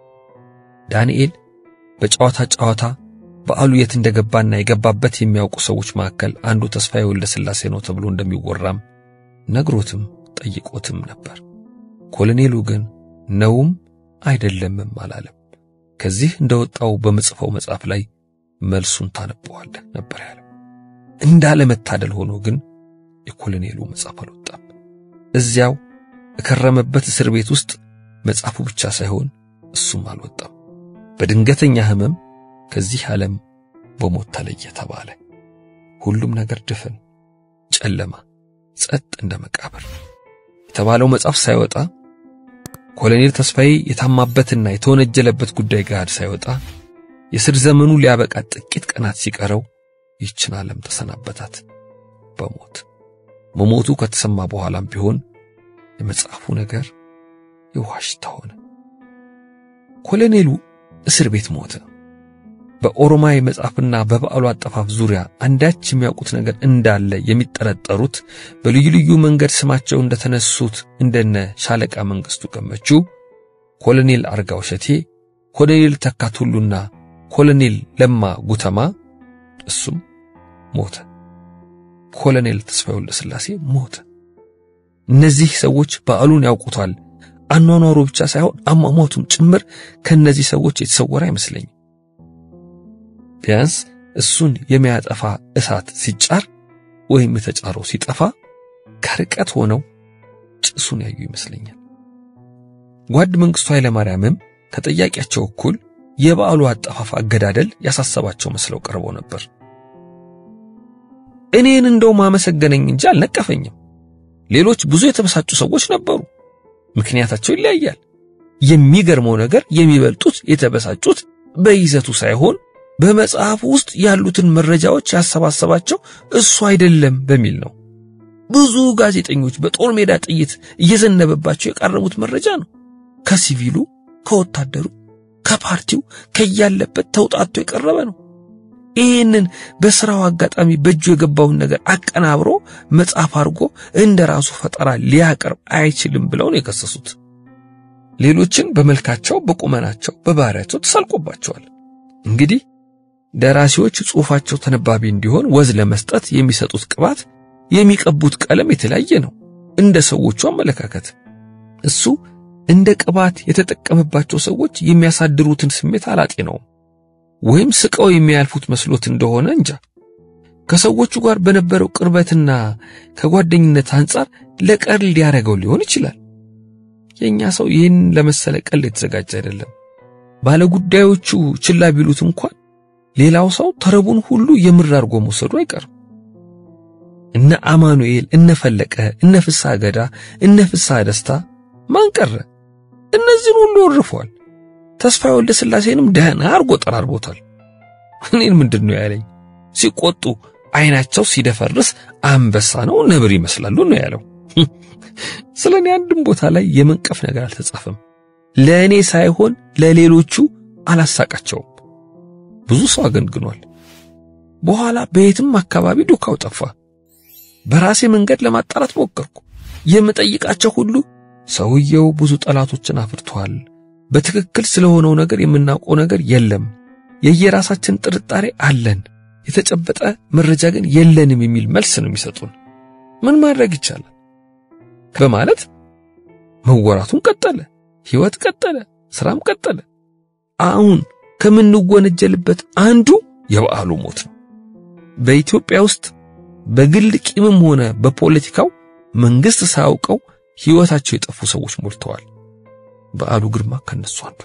ዳንኤል በጨዋታ ጨዋታ በዓሉ የት እንደገባና የገባበት የሚያውቁ ሰዎች መካከል አንዱ ተስፋዬ ወልደስላሴ ነው ተብሎ እንደሚወራም ነግሮትም ጠይቆትም ነበር። ኮሎኔሉ ግን ነውም አይደለምም አላለም። ከዚህ እንደወጣው በምጽፈው መጽሐፍ ላይ መልሱን ታነበዋለህ ነበር ያለው። እንዳለመታደል ሆኖ ግን የኮሎኔሉ መጽሐፍ አልወጣም። እዚያው የከረመበት እስር ቤት ውስጥ መጽሐፉ ብቻ ሳይሆን እሱም አልወጣም። በድንገተኛ ሕመም ከዚህ ዓለም በሞት ተለየ ተባለ። ሁሉም ነገር ድፍን ጨለማ፣ ጸጥ እንደ መቃብር የተባለው መጽሐፍ ሳይወጣ ኮሎኔል ተስፋዬ የታማበትና የተወነጀለበት ጉዳይ ጋር ሳይወጣ የስር ዘመኑ ሊያበቃ ጥቂት ቀናት ሲቀረው ይችን ዓለም ተሰናበታት በሞት። መሞቱ ከተሰማ በኋላም ቢሆን የመጽሐፉ ነገር የውሃ ሽታ ሆነ። ኮሎኔሉ እስር ቤት ሞተ። በኦሮማይ መጽሐፍና በበዓሉ አጠፋፍ ዙሪያ አንዳች የሚያውቁት ነገር እንዳለ የሚጠረጠሩት በልዩ ልዩ መንገድ ስማቸው እንደተነሱት እንደነ ሻለቃ መንግስቱ ገመቹ፣ ኮሎኔል አርጋው ሸቴ፣ ኮሎኔል ተካቱሉና ኮሎኔል ለማ ጉተማ እሱም ሞተ። ኮሎኔል ተስፋዬ ወልደስላሴ ሞተ። እነዚህ ሰዎች በዓሉን ያውቁታል። አኗኗሩ ብቻ ሳይሆን አሟሟቱም ጭምር ከእነዚህ ሰዎች የተሰወረ አይመስለኝም። ቢያንስ እሱን የሚያጠፋ እሳት ሲጫር ወይም የተጫረው ሲጠፋ ከርቀት ሆነው ጭሱን ያዩ ይመስለኛል። ጓድ መንግስቱ ኃይለማርያምም ከጠያቂያቸው እኩል የበዓሉ አጠፋፍ አገዳደል ያሳሰባቸው መስለው ቀርበው ነበር። እኔን እንደው ማመሰገነኝ እንጂ አልነቀፈኝም። ሌሎች ብዙ የተበሳጩ ሰዎች ነበሩ። ምክንያታቸው ይለያያል። የሚገርመው ነገር የሚበልጡት የተበሳጩት በይዘቱ ሳይሆን በመጽሐፉ ውስጥ ያሉትን መረጃዎች ያሰባሰባቸው እሱ አይደለም በሚል ነው። ብዙ ጋዜጠኞች በጦር ሜዳ ጥይት እየዘነበባቸው የቃረቡት መረጃ ነው። ከሲቪሉ፣ ከወታደሩ፣ ከፓርቲው ከያለበት ተውጣቶ የቀረበ ነው። ይህንን በስራው አጋጣሚ በእጁ የገባውን ነገር አቀናብሮ መጽሐፍ አድርጎ እንደ ራሱ ፈጠራ ሊያቀርብ አይችልም ብለው ነው የከሰሱት። ሌሎችን በመልካቸው፣ በቁመናቸው፣ በባህሪያቸው ተሳልቆባቸዋል። እንግዲህ ደራሲዎች ጽሑፋቸው ተነባቢ እንዲሆን ወዝ ለመስጠት የሚሰጡት ቅባት፣ የሚቀቡት ቀለም የተለያየ ነው እንደ ሰዎቹ አመለካከት። እሱ እንደ ቅባት የተጠቀመባቸው ሰዎች የሚያሳድሩትን ስሜት አላጤ ነው ወይም ስቀው የሚያልፉት መስሎት እንደሆነ እንጃ። ከሰዎቹ ጋር በነበረው ቅርበትና ከጓደኝነት አንጻር ለቀልድ ሊያደርገው ሊሆን ይችላል። የኛ ሰው ይህን ለመሰለ ቀልድ የተዘጋጀ አይደለም። ባለጉዳዮቹ ችላ ቢሉት እንኳን ሌላው ሰው ተረቡን ሁሉ የምር አድርጎ መውሰዱ አይቀርም። እነ አማኑኤል፣ እነ ፈለቀ፣ እነ ፍስሐ ገዳ፣ እነ ፍስሐ ደስታ ማን ቀረ? እነዚህን ሁሉ ወርፏል። ተስፋዬ ወልደ ሥላሴንም ደህና አርጎ ጠራርቦታል። እኔን ምንድን ነው ያለኝ? ሲቆጡ አይናቸው ሲደፈርስ አንበሳ ነው ነብር ይመስላሉ ነው ያለው። ስለ እኔ አንድም ቦታ ላይ የመንቀፍ ነገር አልተጻፈም። ለእኔ ሳይሆን ለሌሎቹ አላሳቃቸውም። ብዙ ሰው አገንግኗል። በኋላ በየትም አካባቢ ዱካው ጠፋ። በራሴ መንገድ ለማጣራት ሞከርኩ። የምጠይቃቸው ሁሉ ሰውየው ብዙ ጠላቶችን አፍርቷል፣ በትክክል ስለሆነው ነገር የምናውቀው ነገር የለም፣ የየራሳችን ጥርጣሬ አለን፣ የተጨበጠ መረጃ ግን የለንም የሚል መልስ ነው የሚሰጡን። ምን ማድረግ ይቻላል በማለት መወራቱን ቀጠለ። ሕይወት ቀጠለ፣ ስራም ቀጠለ። አሁን ከምንወነጀልበት አንዱ የበዓሉ ሞት ነው። በኢትዮጵያ ውስጥ በግል ቂምም ሆነ በፖለቲካው መንግስት ሳያውቀው ሕይወታቸው የጠፉ ሰዎች ሞልተዋል። በዓሉ ግርማ ከነሱ አንዱ።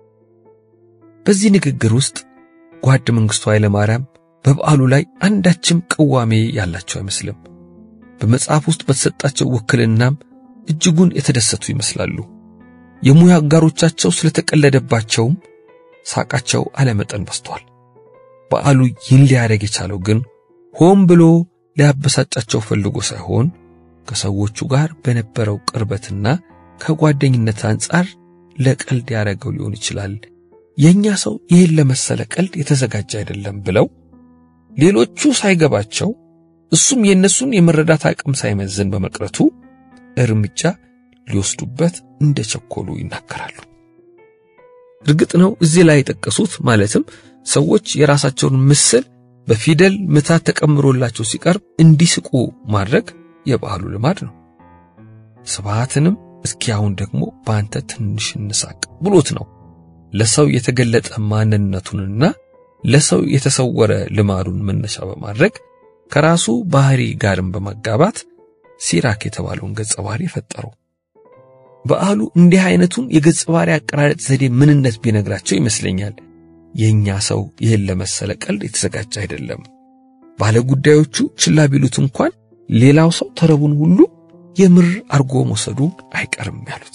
በዚህ ንግግር ውስጥ ጓድ መንግስቱ ኃይለ ማርያም በበዓሉ ላይ አንዳችም ቅዋሜ ያላቸው አይመስልም። በመጽሐፍ ውስጥ በተሰጣቸው ውክልናም እጅጉን የተደሰቱ ይመስላሉ። የሙያ አጋሮቻቸው ስለተቀለደባቸውም ሳቃቸው አለመጠን በስቷል። በዓሉ ይህን ሊያደርግ የቻለው ግን ሆን ብሎ ሊያበሳጫቸው ፈልጎ ሳይሆን ከሰዎቹ ጋር በነበረው ቅርበትና ከጓደኝነት አንጻር ለቀልድ ያደረገው ሊሆን ይችላል። የኛ ሰው ይህን ለመሰለ ቀልድ የተዘጋጀ አይደለም ብለው ሌሎቹ ሳይገባቸው እሱም የእነሱን የመረዳት አቅም ሳይመዝን በመቅረቱ እርምጃ ሊወስዱበት እንደቸኮሉ ይናገራሉ። እርግጥ ነው እዚህ ላይ የጠቀሱት ማለትም ሰዎች የራሳቸውን ምስል በፊደል ምታት ተቀምሮላቸው ሲቀርብ እንዲስቁ ማድረግ የበዓሉ ልማድ ነው። ስብሃትንም እስኪ አሁን ደግሞ በአንተ ትንሽ እንሳቅ ብሎት ነው ለሰው የተገለጠ ማንነቱንና ለሰው የተሰወረ ልማዱን መነሻ በማድረግ ከራሱ ባህሪ ጋርም በማጋባት ሲራክ የተባለውን ገጸ ባህሪ የፈጠረው። በዓሉ እንዲህ አይነቱን የገጸ ባህሪ አቀራረጥ ዘዴ ምንነት ቢነግራቸው ይመስለኛል የኛ ሰው ይህን ለመሰለ ቀልድ የተዘጋጀ አይደለም፣ ባለ ጉዳዮቹ ችላ ቢሉት እንኳን ሌላው ሰው ተረቡን ሁሉ የምር አርጎ መውሰዱ አይቀርም ያሉት።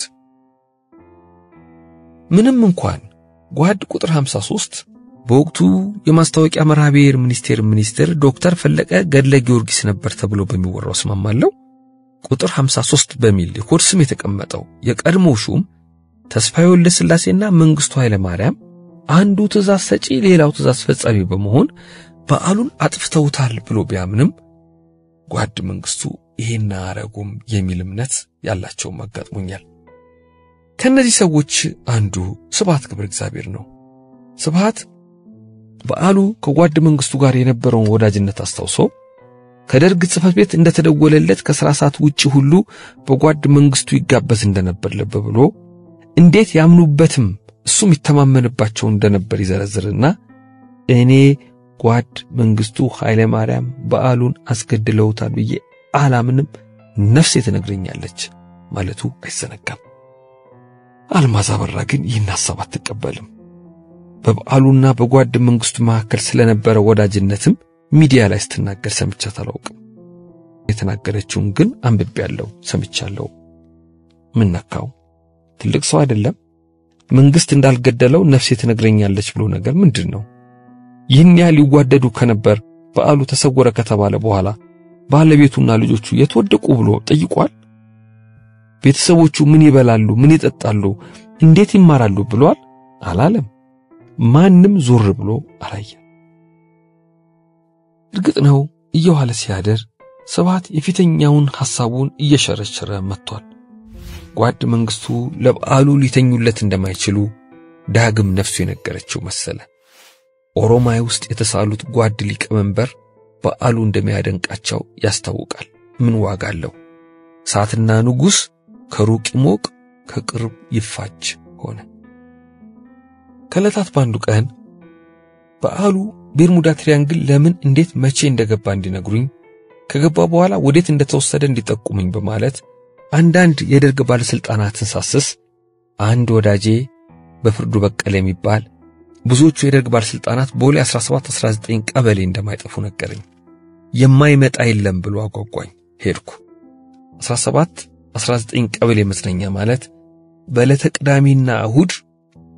ምንም እንኳን ጓድ ቁጥር 53 በወቅቱ የማስታወቂያ መርሃ ብሔር ሚኒስቴር ሚኒስትር ዶክተር ፈለቀ ገድለ ጊዮርጊስ ነበር ተብሎ በሚወራው እስማማለሁ። ቁጥር 53 በሚል የኮድ ስም የተቀመጠው የቀድሞው ሹም ተስፋዬ ወልደ ሥላሴና መንግስቱ ኃይለ ማርያም አንዱ ትእዛዝ ሰጪ ሌላው ትእዛዝ ፈጻሚ በመሆን በዓሉን አጥፍተውታል ብሎ ቢያምንም ጓድ መንግስቱ ይሄን አያረጉም የሚል እምነት ያላቸውም አጋጥሞኛል። ከእነዚህ ሰዎች አንዱ ስብሃት ገብረ እግዚአብሔር ነው። ስብሃት በዓሉ ከጓድ መንግስቱ ጋር የነበረውን ወዳጅነት አስታውሶ ከደርግ ጽሕፈት ቤት እንደተደወለለት ከሥራ ሰዓት ውጪ ሁሉ በጓድ መንግስቱ ይጋበዝ እንደነበር ልብ ብሎ እንዴት ያምኑበትም እሱም ይተማመንባቸው እንደነበር ይዘረዝርና እኔ ጓድ መንግስቱ ኃይለ ማርያም በዓሉን አስገድለውታል ብዬ አላምንም፣ ነፍሴ ትነግረኛለች ማለቱ አይዘነጋም። አልማዝ አበራ ግን ይህን ሐሳብ አትቀበልም። በበዓሉና በጓድ መንግስቱ መካከል ስለነበረ ወዳጅነትም ሚዲያ ላይ ስትናገር ሰምቻት አላውቅም። የተናገረችውን ግን አንብቤያለሁ፣ ሰምቻለሁ። ምን ነካው? ትልቅ ሰው አይደለም? መንግስት እንዳልገደለው ነፍሴ ትነግረኛለች ብሎ ነገር ምንድን ነው? ይህን ያህል ይዋደዱ ከነበር በዓሉ ተሰወረ ከተባለ በኋላ ባለቤቱና ልጆቹ የተወደቁ ብሎ ጠይቋል? ቤተሰቦቹ ምን ይበላሉ፣ ምን ይጠጣሉ፣ እንዴት ይማራሉ ብሏል? አላለም። ማንም ዞር ብሎ አላየም። እርግጥ ነው እየዋለ ሲያደር ስብሃት የፊተኛውን ሐሳቡን እየሸረሸረ መጥቷል። ጓድ መንግስቱ ለበዓሉ ሊተኙለት እንደማይችሉ ዳግም ነፍሱ የነገረችው መሰለ። ኦሮማይ ውስጥ የተሳሉት ጓድ ሊቀመንበር በዓሉ እንደሚያደንቃቸው ያስታውቃል። ምን ዋጋ አለው? እሳትና ንጉሥ ከሩቅ ይሞቅ ከቅርብ ይፋጅ ሆነ። ከዕለታት በአንዱ ቀን በዓሉ ቤርሙዳ ትሪያንግል ለምን፣ እንዴት፣ መቼ እንደገባ እንዲነግሩኝ ከገባ በኋላ ወዴት እንደተወሰደ እንዲጠቁሙኝ በማለት አንዳንድ የደርግ ባለሥልጣናትን ሳስስ አንድ ወዳጄ በፍርዱ በቀለ የሚባል ብዙዎቹ የደርግ ባለሥልጣናት ቦሌ 17 19 ቀበሌ እንደማይጠፉ ነገረኝ። የማይመጣ የለም ብሎ አጓጓኝ። ሄድኩ። 17 19 ቀበሌ መዝናኛ ማለት በዕለተ ቅዳሜና እሁድ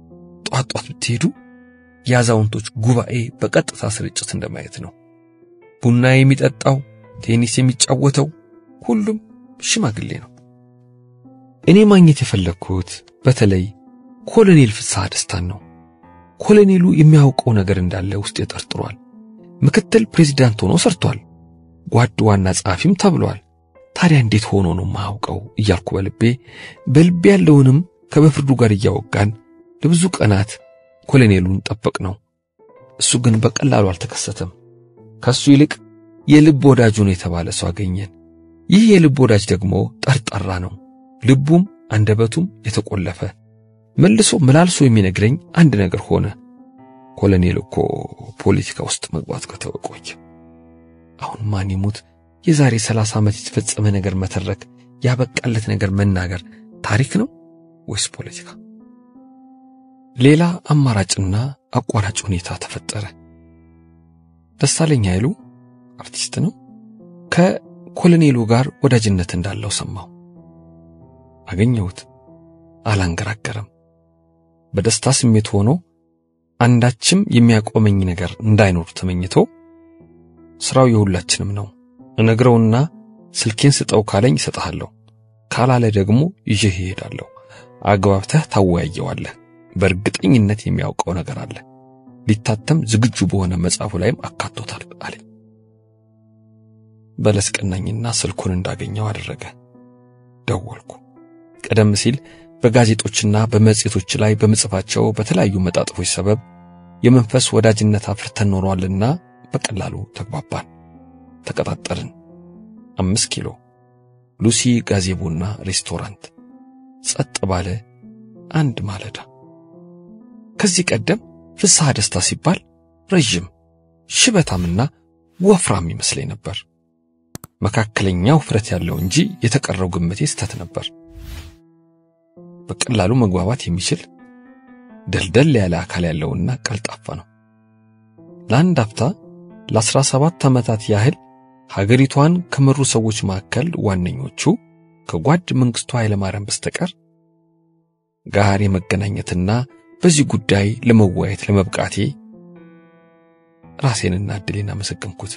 ጧት ጧት ብትሄዱ የአዛውንቶች ጉባኤ በቀጥታ ስርጭት እንደማየት ነው። ቡና የሚጠጣው፣ ቴኒስ የሚጫወተው ሁሉም ሽማግሌ ነው። እኔ ማግኘት የፈለግኩት በተለይ ኮሎኔል ፍስሐ ደስታን ነው። ኮሎኔሉ የሚያውቀው ነገር እንዳለ ውስጥ ጠርጥሯል። ምክትል ፕሬዚዳንት ሆኖ ሰርቷል። ጓድ ዋና ጸሐፊም ተብሏል። ታዲያ እንዴት ሆኖ ነው የማያውቀው እያልኩ በልቤ በልቤ ያለውንም ከበፍርዱ ጋር እያወጋን ለብዙ ቀናት ኮሎኔሉን ጠበቅ ነው። እሱ ግን በቀላሉ አልተከሰተም። ከሱ ይልቅ የልብ ወዳጁ ነው የተባለ ሰው አገኘን። ይህ የልብ ወዳጅ ደግሞ ጠርጣራ ነው። ልቡም አንደበቱም የተቆለፈ መልሶ መላልሶ የሚነግረኝ አንድ ነገር ሆነ። ኮሎኔል እኮ ፖለቲካ ውስጥ መግባት ከተወ ቆየ። አሁን ማን ይሙት የዛሬ ሰላሳ ዓመት የተፈጸመ ነገር መተረክ፣ ያበቃለት ነገር መናገር ታሪክ ነው ወይስ ፖለቲካ? ሌላ አማራጭና አቋራጭ ሁኔታ ተፈጠረ። ደሳለኝ ኃይሉ አርቲስት ነው። ከኮሎኔሉ ጋር ወዳጅነት እንዳለው ሰማሁ። አገኘሁት። አላንገራገረም። በደስታ ስሜት ሆኖ አንዳችም የሚያቆመኝ ነገር እንዳይኖር ተመኝቶ ስራው የሁላችንም ነው እነግረውና ስልኬን ስጠው ካለኝ እሰጥሃለሁ፣ ካላለ ደግሞ ይዤህ እሄዳለሁ። አግባብተህ ታወያየዋለህ። በእርግጠኝነት የሚያውቀው ነገር አለ። ሊታተም ዝግጁ በሆነ መጽሐፉ ላይም አካቶታል አለኝ። በለስ ቀናኝና ስልኩን እንዳገኘው አደረገ። ደወልኩ። ቀደም ሲል በጋዜጦችና በመጽሔቶች ላይ በምጽፋቸው በተለያዩ መጣጥፎች ሰበብ የመንፈስ ወዳጅነት አፍርተን ኖሯልና በቀላሉ ተግባባን፣ ተቀጣጠርን። አምስት ኪሎ ሉሲ ጋዜቦና ሬስቶራንት ጸጥ ባለ አንድ ማለዳ። ከዚህ ቀደም ፍስሐ ደስታ ሲባል ረዥም ሽበታምና ወፍራም ይመስለኝ ነበር። መካከለኛ ውፍረት ያለው እንጂ የተቀረው ግምቴ ስህተት ነበር። በቀላሉ መግባባት የሚችል ደልደል ያለ አካል ያለውና ቀልጣፋ ነው። ለአንድ አፍታ ለአስራ ሰባት ዓመታት ያህል ሀገሪቷን ከመሩ ሰዎች መካከል ዋነኞቹ ከጓድ መንግሥቱ ኃይለማርያም በስተቀር ጋር የመገናኘትና በዚህ ጉዳይ ለመወያየት ለመብቃቴ ራሴንና ዕድሌን አመሰገንኩት።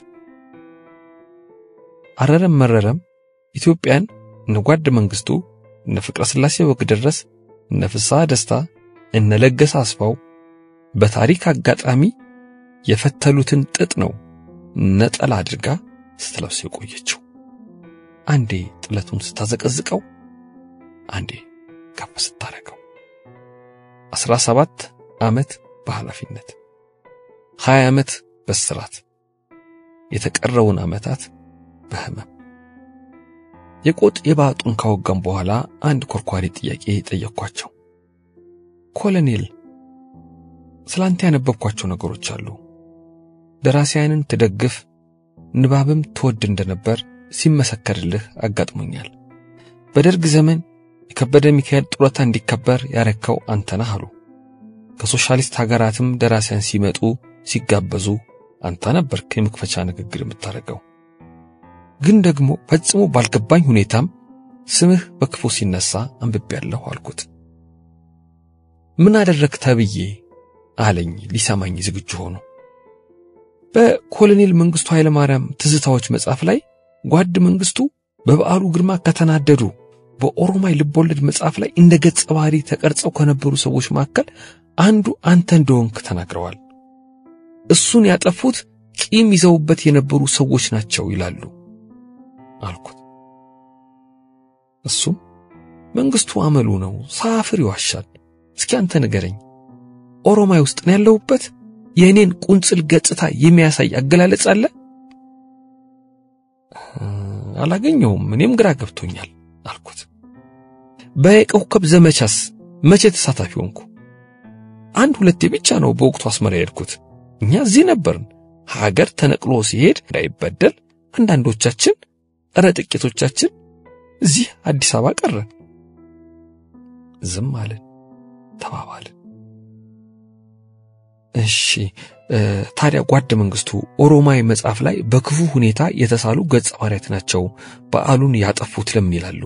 አረረም መረረም ኢትዮጵያን እነ ጓድ መንግሥቱ እነ ፍቅረ ሥላሴ ወግደረስ እነ ፍስሐ ደስታ እነ ለገሰ አስፋው በታሪክ አጋጣሚ የፈተሉትን ጥጥ ነው ነጠላ አድርጋ ስትለብስ የቆየችው። አንዴ ጥለቱን ስታዘቀዝቀው፣ አንዴ ከፍ ስታረገው። አስራ ሰባት ዓመት በኃላፊነት ሀያ ዓመት በስራት የተቀረውን ዓመታት በህመም የቆጥ የባጡን ካወጋም በኋላ አንድ ኮርኳሪ ጥያቄ ጠየቅኳቸው። ኮሎኔል ስላንተ ያነበብኳቸው ነገሮች አሉ። ደራሲያንን ትደግፍ ንባብም ትወድ እንደነበር ሲመሰከርልህ አጋጥሞኛል። በደርግ ዘመን የከበደ ሚካኤል ጡረታ እንዲከበር ያረከው አንተ ነህ አሉ። ከሶሻሊስት ሀገራትም ደራሲያን ሲመጡ ሲጋበዙ አንተ ነበርክ የመክፈቻ ንግግር የምታደርገው። ግን ደግሞ ፈጽሞ ባልገባኝ ሁኔታም ስምህ በክፉ ሲነሳ አንብቤያለሁ አልኩት። ምን አደረግ ተብዬ አለኝ ሊሰማኝ ዝግጁ ሆኖ። በኮሎኔል መንግስቱ ኃይለማርያም ትዝታዎች መጽሐፍ ላይ ጓድ መንግስቱ በበዓሉ ግርማ ከተናደዱ በኦሮማይ ልቦለድ መጽሐፍ ላይ እንደ ገጸ ባህሪ ተቀርጸው ከነበሩ ሰዎች መካከል አንዱ አንተ እንደሆንክ ተናግረዋል። እሱን ያጠፉት ቂም ይዘውበት የነበሩ ሰዎች ናቸው ይላሉ አልኩት። እሱም መንግስቱ አመሉ ነው፣ ሳፍር ይዋሻል። እስኪ አንተ ንገረኝ፣ ኦሮማይ ውስጥ ነው ያለሁበት የእኔን ቁንጽል ገጽታ የሚያሳይ አገላለጽ አለ? አላገኘውም። እኔም ግራ ገብቶኛል አልኩት። በየኮከብ ዘመቻስ መቼ ተሳታፊ ሆንኩ? አንድ ሁለቴ ብቻ ነው በወቅቱ አስመራ የሄድኩት። እኛ እዚህ ነበርን። ሀገር ተነቅሎ ሲሄድ እንዳይበደል አንዳንዶቻችን፣ እረ ጥቂቶቻችን እዚህ አዲስ አበባ ቀረን። ዝም አለን፣ ተባባልን። እሺ ታዲያ ጓድ መንግስቱ ኦሮማይ መጽሐፍ ላይ በክፉ ሁኔታ የተሳሉ ገጸ ባህሪያት ናቸው በዓሉን ያጠፉት ለምን ይላሉ?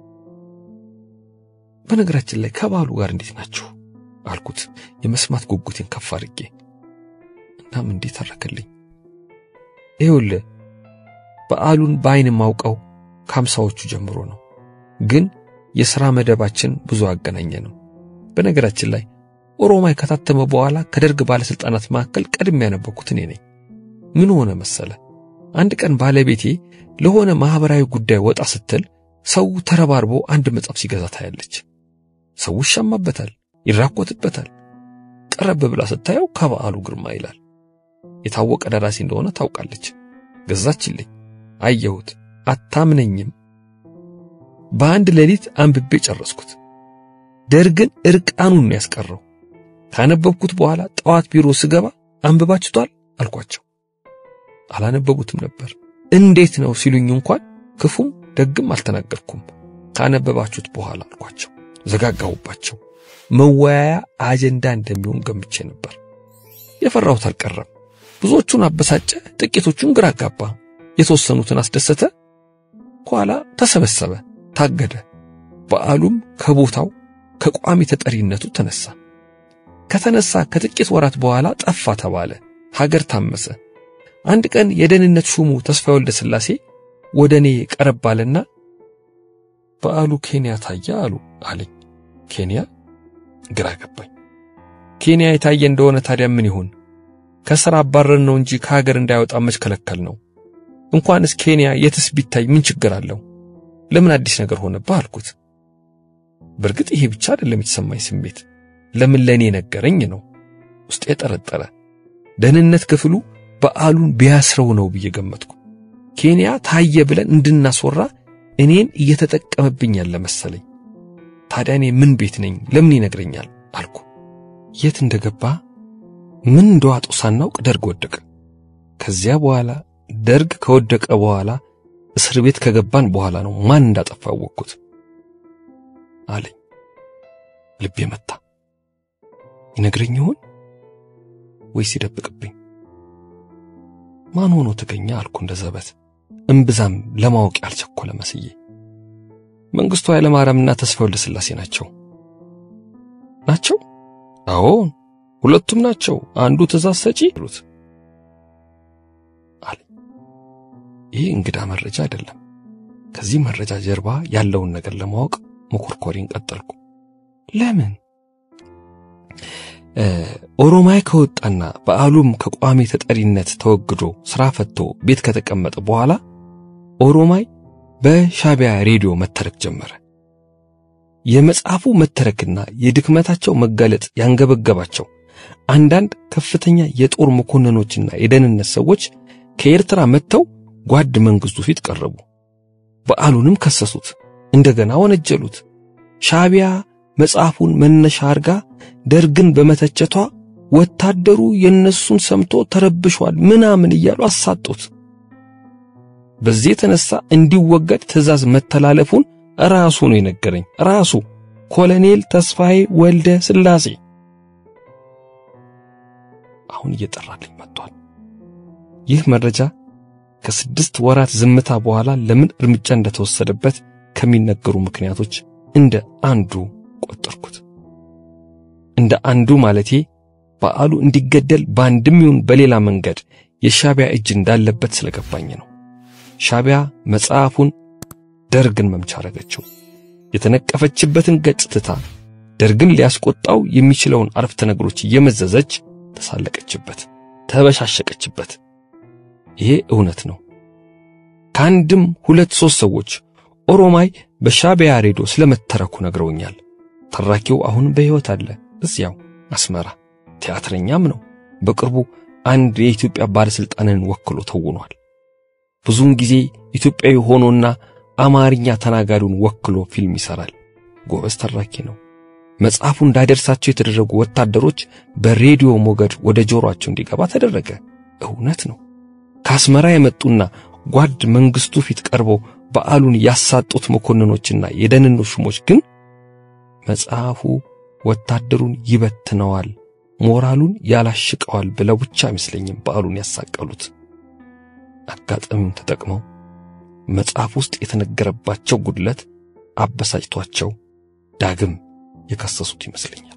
በነገራችን ላይ ከበዓሉ ጋር እንዴት ናችሁ አልኩት የመስማት ጉጉቴን ከፍ አድርጌ። እናም እንዴት ተረከልኝ። ይኸውልህ በዓሉን በዓይን ማውቀው ከአምሳዎቹ ጀምሮ ነው። ግን የሥራ መደባችን ብዙ አገናኘ ነው። በነገራችን ላይ ኦሮማይ ከታተመ በኋላ ከደርግ ባለሥልጣናት መካከል ቀድሜ ያነበብኩት እኔ ነኝ። ምን ሆነ መሰለ፣ አንድ ቀን ባለቤቴ ለሆነ ማኅበራዊ ጉዳይ ወጣ ስትል ሰው ተረባርቦ አንድ መጽሐፍ ሲገዛ ታያለች። ሰው ይሻማበታል፣ ይራኮትበታል። ቀረብ ብላ ስታየው ከበዓሉ ግርማ ይላል። የታወቀ ደራሲ እንደሆነ ታውቃለች። ገዛችልኝ። አየሁት። አታምነኝም። በአንድ ሌሊት አንብቤ ጨረስኩት። ደርግን እርቃኑን ነው ያስቀረው። ካነበብኩት በኋላ ጠዋት ቢሮ ስገባ አንብባችቷል አልኳቸው። አላነበቡትም ነበር። እንዴት ነው ሲሉኝ እንኳን ክፉም ደግም አልተናገርኩም። ካነበባችሁት በኋላ አልኳቸው። ዘጋጋሁባቸው። መወያያ አጀንዳ እንደሚሆን ገምቼ ነበር። የፈራሁት አልቀረም። ብዙዎቹን አበሳጨ፣ ጥቂቶቹን ግራ አጋባ፣ የተወሰኑትን አስደሰተ። ኋላ ተሰበሰበ፣ ታገደ። በዓሉም ከቦታው ከቋሚ ተጠሪነቱ ተነሳ። ከተነሳ ከጥቂት ወራት በኋላ ጠፋ ተባለ። ሀገር ታመሰ። አንድ ቀን የደህንነት ሹሙ ተስፋ ወልደ ሥላሴ ወደ እኔ ቀረብ አለና በዓሉ ኬንያ ታየ አሉ አለኝ። ኬንያ? ግራ ገባኝ። ኬንያ የታየ እንደሆነ ታዲያ ምን ይሁን? ከሥራ አባረን ነው እንጂ ከሀገር እንዳይወጣ መች ከለከል ነው? እንኳንስ ኬንያ የትስ ቢታይ ምን ችግር አለው? ለምን አዲስ ነገር ሆነብህ አልኩት። በእርግጥ ይሄ ብቻ አይደለም የተሰማኝ ስሜት፣ ለምን ለእኔ ነገረኝ ነው። ውስጤ ጠረጠረ። ደህንነት ክፍሉ በዓሉን ቢያስረው ነው ብዬ ገመትኩ። ኬንያ ታየ ብለን እንድናስወራ እኔን እየተጠቀመብኝ ያለ መሰለኝ። ታዲያ እኔ ምን ቤት ነኝ? ለምን ይነግረኛል አልኩ። የት እንደገባ ምን እንደዋጡ ሳናውቅ ደርግ ወደቀ። ከዚያ በኋላ ደርግ ከወደቀ በኋላ እስር ቤት ከገባን በኋላ ነው ማን እንዳጠፋ አወቅኩት አለኝ። ልቤ መታ። ይነግረኝ ይሆን ወይስ ይደብቅብኝ? ማን ሆኖ ተገኘ አልኩ እንደ ዘበት እምብዛም ለማወቅ ያልቸኮለ መስዬ። መንግስቱ ኃይለማርያምና ተስፋ ወልደ ሥላሴ ናቸው ናቸው? አዎን ሁለቱም ናቸው። አንዱ ትእዛዝ ሰጪ ይሉት አለ። ይህ እንግዳ መረጃ አይደለም። ከዚህ መረጃ ጀርባ ያለውን ነገር ለማወቅ መኮርኮሪን ቀጠልኩ። ለምን ኦሮማይ ከወጣና በዓሉም ከቋሚ ተጠሪነት ተወግዶ ስራ ፈቶ ቤት ከተቀመጠ በኋላ ኦሮማይ በሻቢያ ሬዲዮ መተረክ ጀመረ። የመጽሐፉ መተረክና የድክመታቸው መጋለጥ ያንገበገባቸው አንዳንድ ከፍተኛ የጦር መኮንኖችና የደህንነት ሰዎች ከኤርትራ መጥተው ጓድ መንግስቱ ፊት ቀረቡ። በዓሉንም ከሰሱት፣ እንደገና ወነጀሉት። ሻቢያ መጽሐፉን መነሻ አርጋ ደርግን በመተቸቷ ወታደሩ የነሱን ሰምቶ ተረብሿል ምናምን እያሉ አሳጡት። በዚህ የተነሳ እንዲወገድ ትእዛዝ መተላለፉን ራሱ ነው የነገረኝ። ራሱ ኮሎኔል ተስፋዬ ወልደ ሥላሴ አሁን እየጠራልኝ መጥቷል። ይህ መረጃ ከስድስት ወራት ዝምታ በኋላ ለምን እርምጃ እንደተወሰደበት ከሚነገሩ ምክንያቶች እንደ አንዱ ቆጠርኩት። እንደ አንዱ ማለቴ በዓሉ እንዲገደል በአንድም ይሁን በሌላ መንገድ የሻቢያ እጅ እንዳለበት ስለገባኝ ነው። ሻቢያ መጽሐፉን ደርግን መምቻ አረገችው። የተነቀፈችበትን ገጽ ትታ ደርግን ሊያስቆጣው የሚችለውን አረፍተ ነገሮች እየመዘዘች ተሳለቀችበት፣ ተበሻሸቀችበት። ይሄ እውነት ነው። ከአንድም ሁለት ሦስት ሰዎች ኦሮማይ በሻቢያ ሬዲዮ ስለመተረኩ ነግረውኛል። ተራኪው አሁን በሕይወት አለ፣ እዚያው አስመራ። ቲያትረኛም ነው። በቅርቡ አንድ የኢትዮጵያ ባለሥልጣንን ወክሎ ተውኗል። ብዙውን ጊዜ ኢትዮጵያዊ ሆኖና አማርኛ ተናጋሪውን ወክሎ ፊልም ይሠራል። ጎበዝ ተራኪ ነው። መጽሐፉ እንዳይደርሳቸው የተደረጉ ወታደሮች በሬዲዮ ሞገድ ወደ ጆሮአቸው እንዲገባ ተደረገ። እውነት ነው። ከአስመራ የመጡና ጓድ መንግስቱ ፊት ቀርበው በዓሉን ያሳጡት መኮንኖችና የደህንነት ሹሞች ግን መጽሐፉ ወታደሩን ይበትነዋል፣ ሞራሉን ያላሽቀዋል ብለው ብቻ አይመስለኝም በዓሉን ያሳቀሉት። አጋጣሚውን ተጠቅመው መጽሐፍ ውስጥ የተነገረባቸው ጉድለት አበሳጭቷቸው ዳግም የከሰሱት ይመስለኛል።